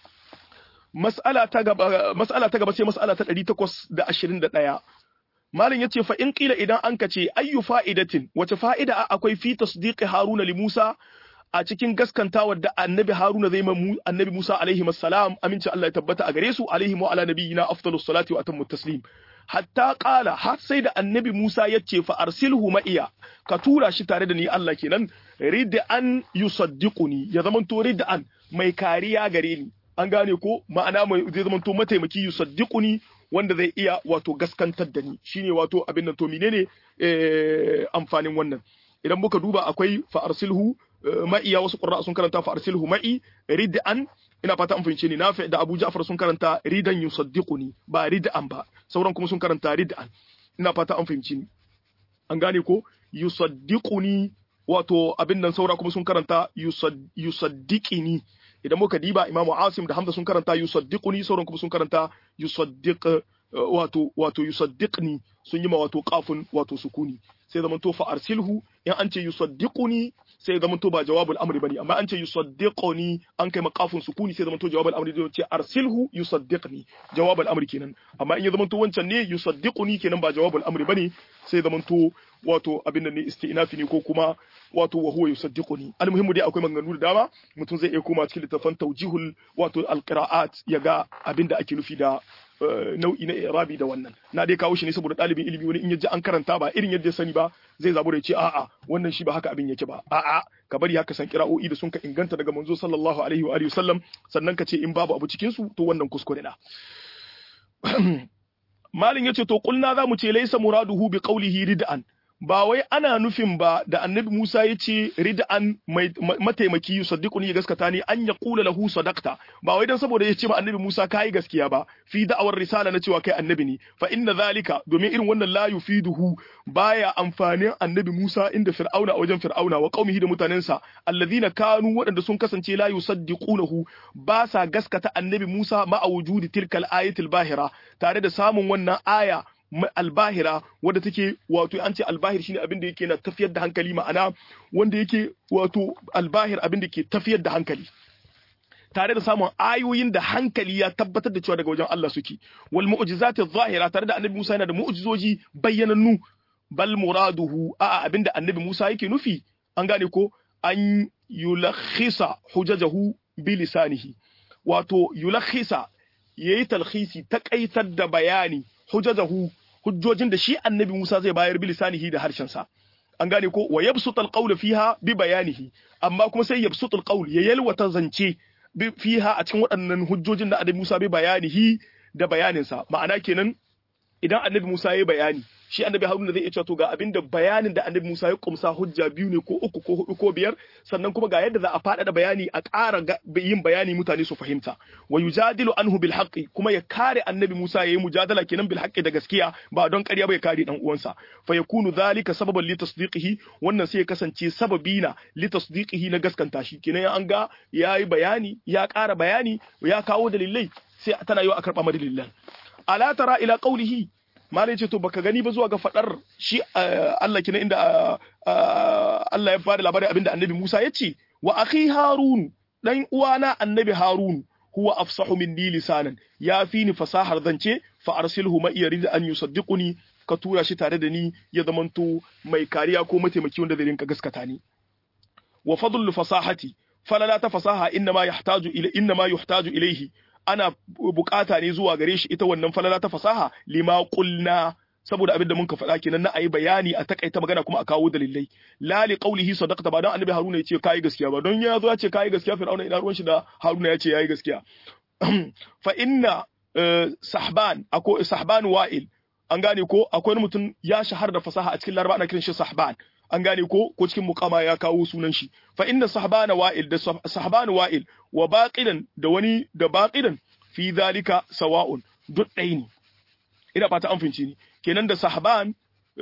mas'ala ta gaba mas'ala ta gaba sai mas'ala ta 821 malam yace fa in qila idan an kace ayyu fa'idatin wace fa'ida akwai fi tasdiqi haruna li musa a cikin gaskantawar da annabi haruna zai ma annabi musa alaihi assalam aminci Allah ya tabbata a gare su alaihi wa ala nabiyina afdalus salati wa atammu taslim hatta qala har sai da annabi musa yace fa arsilhu ma'iya ka tura shi tare da ni Allah kenan rid'an yusaddiquni ya zamanto rid'an mai kariya gare ni an gane ko ma'ana mai zai zamanto mataimaki yusaddiquni wanda zai iya wato gaskantar da ni shine wato abin nan to menene amfanin wannan idan muka duba akwai fa arsilhu ma'iya wasu qurra sun karanta fa arsilhu ma'i rid'an ina fata an fahimce ni nafi da Abu Ja'far sun karanta ridan yusaddiquni ba rid'an ba sauran kuma sun karanta rid'an ina fata an fahimce ni an gane ko yusaddiquni wato abin nan saura kuma sun karanta yusaddiqini idan muka diba Imam Asim da Hamza sun karanta yusaddiquni sauran kuma sun karanta yusaddiq wato wato yusaddiqni sun yi ma wato qafun wato sukuni sai zaman to fa arsilhu in an ce yusaddiquni sai zaman to ba jawabul amri bane amma an ce yusaddiquni an kai maqafun sukuni sai zaman to jawabul amri zai ce arsilhu yusaddiqni jawabul amri kenan amma in ya zaman to wancan ne yusaddiquni kenan ba jawabul amri bane sai zaman to wato abin nan ne isti'nafi ne ko kuma wato wa huwa yusaddiquni almuhimmu dai akwai maganganu da dama mutum zai iya koma cikin littafin tawjihul wato alqira'at ya ga abin da ake nufi da nau'i na irabi da wannan na dai kawo shi ne saboda ɗalibin ilimi wani in yaji an karanta ba irin yadda ya sani ba zai zabu da ya ce a'a wannan shi ba haka abin yake ba a'a ka bari haka san kira'o'i da sun ka inganta daga manzo sallallahu alaihi wa alihi wasallam sannan ka ce in babu abu cikin su to wannan kuskure na malin yace to kulna za mu ce laysa muraduhu bi qawlihi rid'an ba wai ana nufin ba da annabi Musa ya ce rid'an mataimaki yusaddiquni ya gaskata ni an ya kula lahu sadaqta ba wai dan saboda ya ce ma annabi Musa kai gaskiya ba fi da'awar risala na cewa kai annabi ne fa inna zalika domin irin wannan la yufiduhu baya amfanin annabi Musa inda fir'auna a wajen fir'auna wa qaumihi da mutanensa alladhina kanu waɗanda sun kasance la yusaddiqunahu ba sa gaskata annabi Musa ma a wujudi tilkal ayatil bahira tare da samun wannan aya albahira wadda take wato an ce albahir shine abin da yake na tafiyar da hankali ma'ana wanda yake wato albahir abin da ke tafiyar da hankali tare da samun ayoyin da hankali ya tabbatar da cewa daga wajen Allah suke wal mu'jizati zahira tare da annabi Musa yana da mu'jizoji bayyanannu bal muraduhu a abinda annabi Musa yake nufi an gane ko an yulakhisa hujajahu bi lisanihi wato yulakhisa yayi talkhisi takaitar da bayani hujajahu hujjojin da shi annabi Musa zai bayar bi lisanihi da harshensa an gane ko wa yabsutul qawl fiha bi bayanihi amma kuma sai yabsutul qawl ya yalwata zance fiha a cikin waɗannan hujjojin da annabi Musa bai bayanihi da bayaninsa ma'ana kenan idan annabi Musa ya bayani shi annabi Haruna zai iya cewa to ga abinda bayanin da annabi Musa ya kumsa hujja biyu ne ko uku ko hudu ko biyar sannan kuma ga yadda za a faɗaɗa bayani a ƙara yin bayani mutane su fahimta wa yujadilu anhu bil haqqi kuma ya kare annabi Musa yayi mujadala kenan bil haqqi da gaskiya ba don ƙarya ba ya kare dan uwansa fa yakunu zalika sababan li tasdiqihi wannan sai ya kasance sababi na li tasdiqihi na gaskanta shi kenan an ga yayi bayani ya ƙara bayani ya kawo dalilai sai tana yi a karɓa madalilan ala tara ila qawlihi malai ce to baka gani ba zuwa ga fadar shi Allah kina inda Allah ya bada labarin abinda annabi Musa ya ce wa akhi Harun dan uwana annabi Harun huwa afsahu minni lisanan ya fi ni fasahar zance fa arsilhu ma yarid an yusaddiquni ka tura shi tare da ni ya zamanto mai kariya ko mataimaki wanda zai rinka gaskata ni wa fadlul fasahati falala ta fasaha inna ma yahtaju ila inna ma yuhtaju ilayhi ana bukata ne zuwa gare shi ita wannan falala ta fasaha lima qulna saboda abin da mun ka faɗa kenan na ayi bayani a takaita magana kuma a kawo dalilai la li qawlihi sadaqta ba don annabi haruna ya ce kai gaskiya ba don ya zo ya ce kai gaskiya fir'auna ina ruwan shi da haruna ya ce yayi gaskiya fa inna sahban ako sahban wa'il an gane ko akwai mutum ya shahara da fasaha a cikin laraba ana kiran shi sahban an gane ko ko cikin muqama ya kawo sunan shi fa inna sahbana wa'il da sahbana wa'il wa baqidan da wani da baqidan fi zalika sawa'un duk ɗaya ne ina fata an fince ni kenan da sahban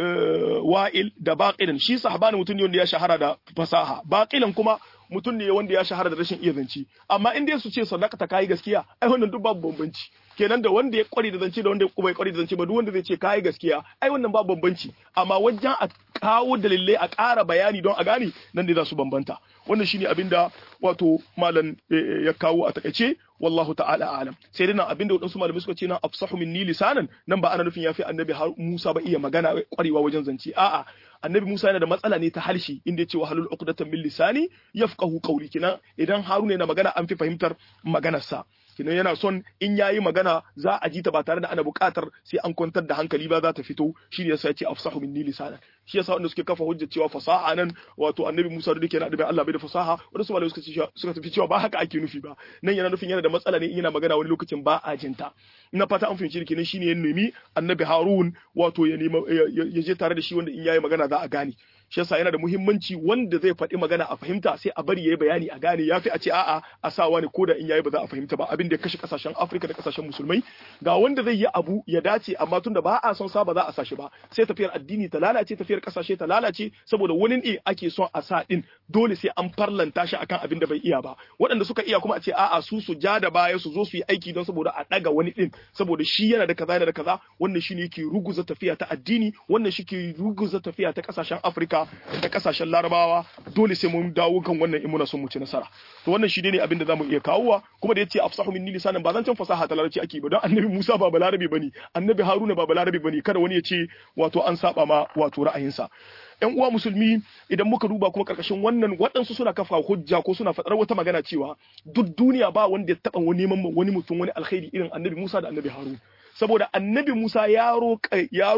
wa'il da baqidan shi sahban mutum ne wanda ya shahara da fasaha baqilan kuma mutum ne wanda ya shahara da rashin iya zance amma in dai su ce sadaka ta kai gaskiya ai wannan duk babu bambanci kenan da wanda ya kware da zance da wanda bai kware da zance ba duk wanda zai ce kai gaskiya ai wannan babu bambanci amma wajen a kawo dalilai a ƙara bayani don a gane nan ne za su bambanta wannan shine abin da wato malam ya kawo a takaice wallahu ta'ala alam sai dai nan abin da wadansu malamai suka ce nan afsahu minni lisanan nan ba ana nufin yafi annabi Musa ba iya magana kwarewa wajen zance a'a annabi Musa yana da matsala ne ta harshe inda yace wahalul uqdatan min lisani yafqahu qawli kina idan Haruna yana magana an fi fahimtar maganarsa kina yana son in yayi magana za a ji ta ba tare da ana buƙatar sai an kwantar da hankali ba za ta fito shi ne yasa yace afsahu minni lisana shi yasa wanda suke kafa hujjar cewa fasaha nan wato annabi Musa da yake yana da Allah bai da fasaha wanda su malamai suka ce suka tafi cewa ba haka ake nufi ba nan yana nufin yana da matsala ne in yana magana wani lokacin ba a jinta ina fata an fahimci kenan shine ya nemi annabi Harun wato ya nema ya je tare da shi wanda in yayi magana za a gane shi yasa yana da muhimmanci wanda zai faɗi magana a fahimta sai a bari yayi bayani a gane yafi a ce a'a a sa wani koda in yayi ba za a fahimta ba abin da ya kashe kasashen Afirka da kasashen musulmai ga wanda zai yi abu ya dace amma tunda ba a son sa ba za a sa shi ba sai tafiyar addini ta lalace tafiyar kasashe ta lalace saboda wani ne ake son a sa din dole sai an farlanta shi akan abin da bai iya ba waɗanda suka iya kuma a ce a'a su su ja da baya su zo su yi aiki don saboda a ɗaga wani din saboda shi yana da kaza yana da kaza wannan shine yake ruguza tafiya ta addini wannan shi ke ruguza tafiya ta kasashen Afirka da kasashen larabawa dole sai mun dawo kan wannan in muna son mu ci nasara to wannan shi ne abin da zamu iya kawowa kuma da yace afsahu minni lisanan ba zan can fasaha ta larabci ake ba don annabi Musa ba balarabe bane annabi Haruna ba balarabe bane kada wani ya ce wato an saba ma wato ra'ayinsa ‘yan uwa musulmi idan muka duba kuma karkashin wannan waɗansu suna kafa hujja ko suna faɗar wata magana cewa duk duniya ba wanda ya taɓa wani neman wani mutum wani alkhairi irin annabi Musa da annabi Harun saboda annabi Musa ya roƙe ya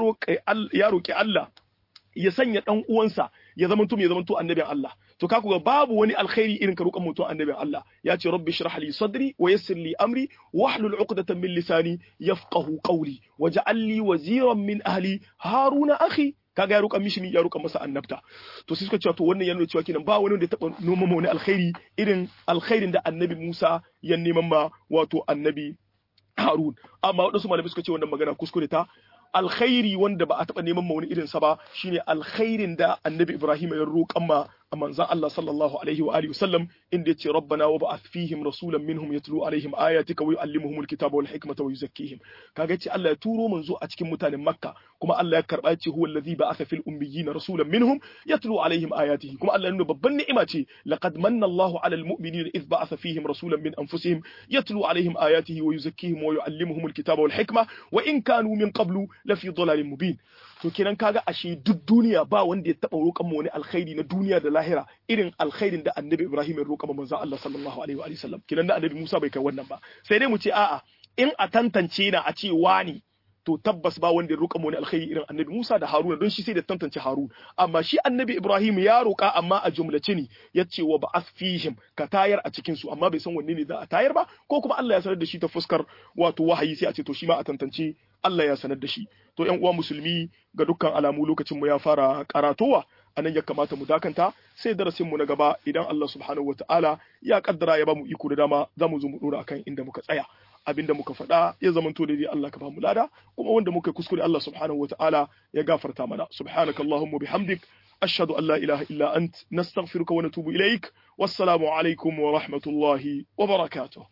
roƙi Allah ya sanya dan uwansa ya zama mutum ya zama to annabin Allah to ka ga babu wani alkhairi irin ka roƙan mutum annabin Allah ya ce rabbi shrah li sadri wa yassir li amri wahlul 'uqdatan min lisani yafqahu qawli waj'al li waziran min ahli haruna akhi kaga ya roƙa mishi ya roƙa masa annabta to sai suka cewa to wannan yana cewa kenan ba wani wanda ya taba noma wani alkhairi irin alkhairin da annabi Musa ya neman ma wato annabi Harun amma wadansu malamai suka ce wannan magana kuskure ta alkhairi wanda ba a taɓa neman ma wani irinsa ba shine alkhairin da annabi Ibrahim ya roƙan ma a manzan Allah sallallahu alaihi wa alihi wasallam inda yace rabbana wa ba'ath fihim rasulan minhum yatlu alaihim ayatika wa yuallimuhum alkitaba wal hikmata wa yuzakkihim kaga yace Allah ya turo manzo a cikin mutanen Makka kuma Allah ya karba yace huwa allazi ba'atha fil ummiyyin rasulan minhum yatlu alaihim ayatihi kuma Allah ya nuna babban ni'ima ce laqad manna Allahu ala almu'minina idh ba'atha fihim rasulan min anfusihim yatlu alaihim ayatihi wa yuzakkihim wa yuallimuhum alkitaba wal hikma wa in kanu min qablu lafi dhalalin mubin to kenan kaga ashe duk duniya ba wanda ya taba roƙan mu wani alkhairi na duniya da lahira irin alkhairin da annabi Ibrahim ya roƙa manzon Allah sallallahu alaihi wa sallam kenan da annabi Musa bai kai wannan ba sai dai mu ce a'a in a tantance na a ce wani to tabbas ba wanda ya roƙa mu wani alkhairi irin annabi Musa da Haruna don shi sai da tantance Harun amma shi annabi Ibrahim ya roƙa amma a jumlace ne ya ce wa ba'ath fihim ka tayar a cikin su amma bai san wanne ne za a tayar ba ko kuma Allah ya sanar da shi ta fuskar wato wahayi sai a ce to shi ma a tantance Allah ya sanar da shi to ƴan uwa musulmi ga dukkan alamu lokacin mu ya fara karatowa anan ya kamata mu dakanta sai darasin mu na gaba idan Allah subhanahu wataala ya kaddara ya bamu iko da dama za mu zo mu dora akan inda muka tsaya abinda muka faɗa ya zamanto daidai Allah ka bamu lada kuma wanda muka kuskure Allah subhanahu wataala ya gafarta mana subhanakallahumma bihamdik ashhadu an la ilaha illa ant nastaghfiruka wa natubu ilaik wassalamu alaikum wa rahmatullahi wa barakatuh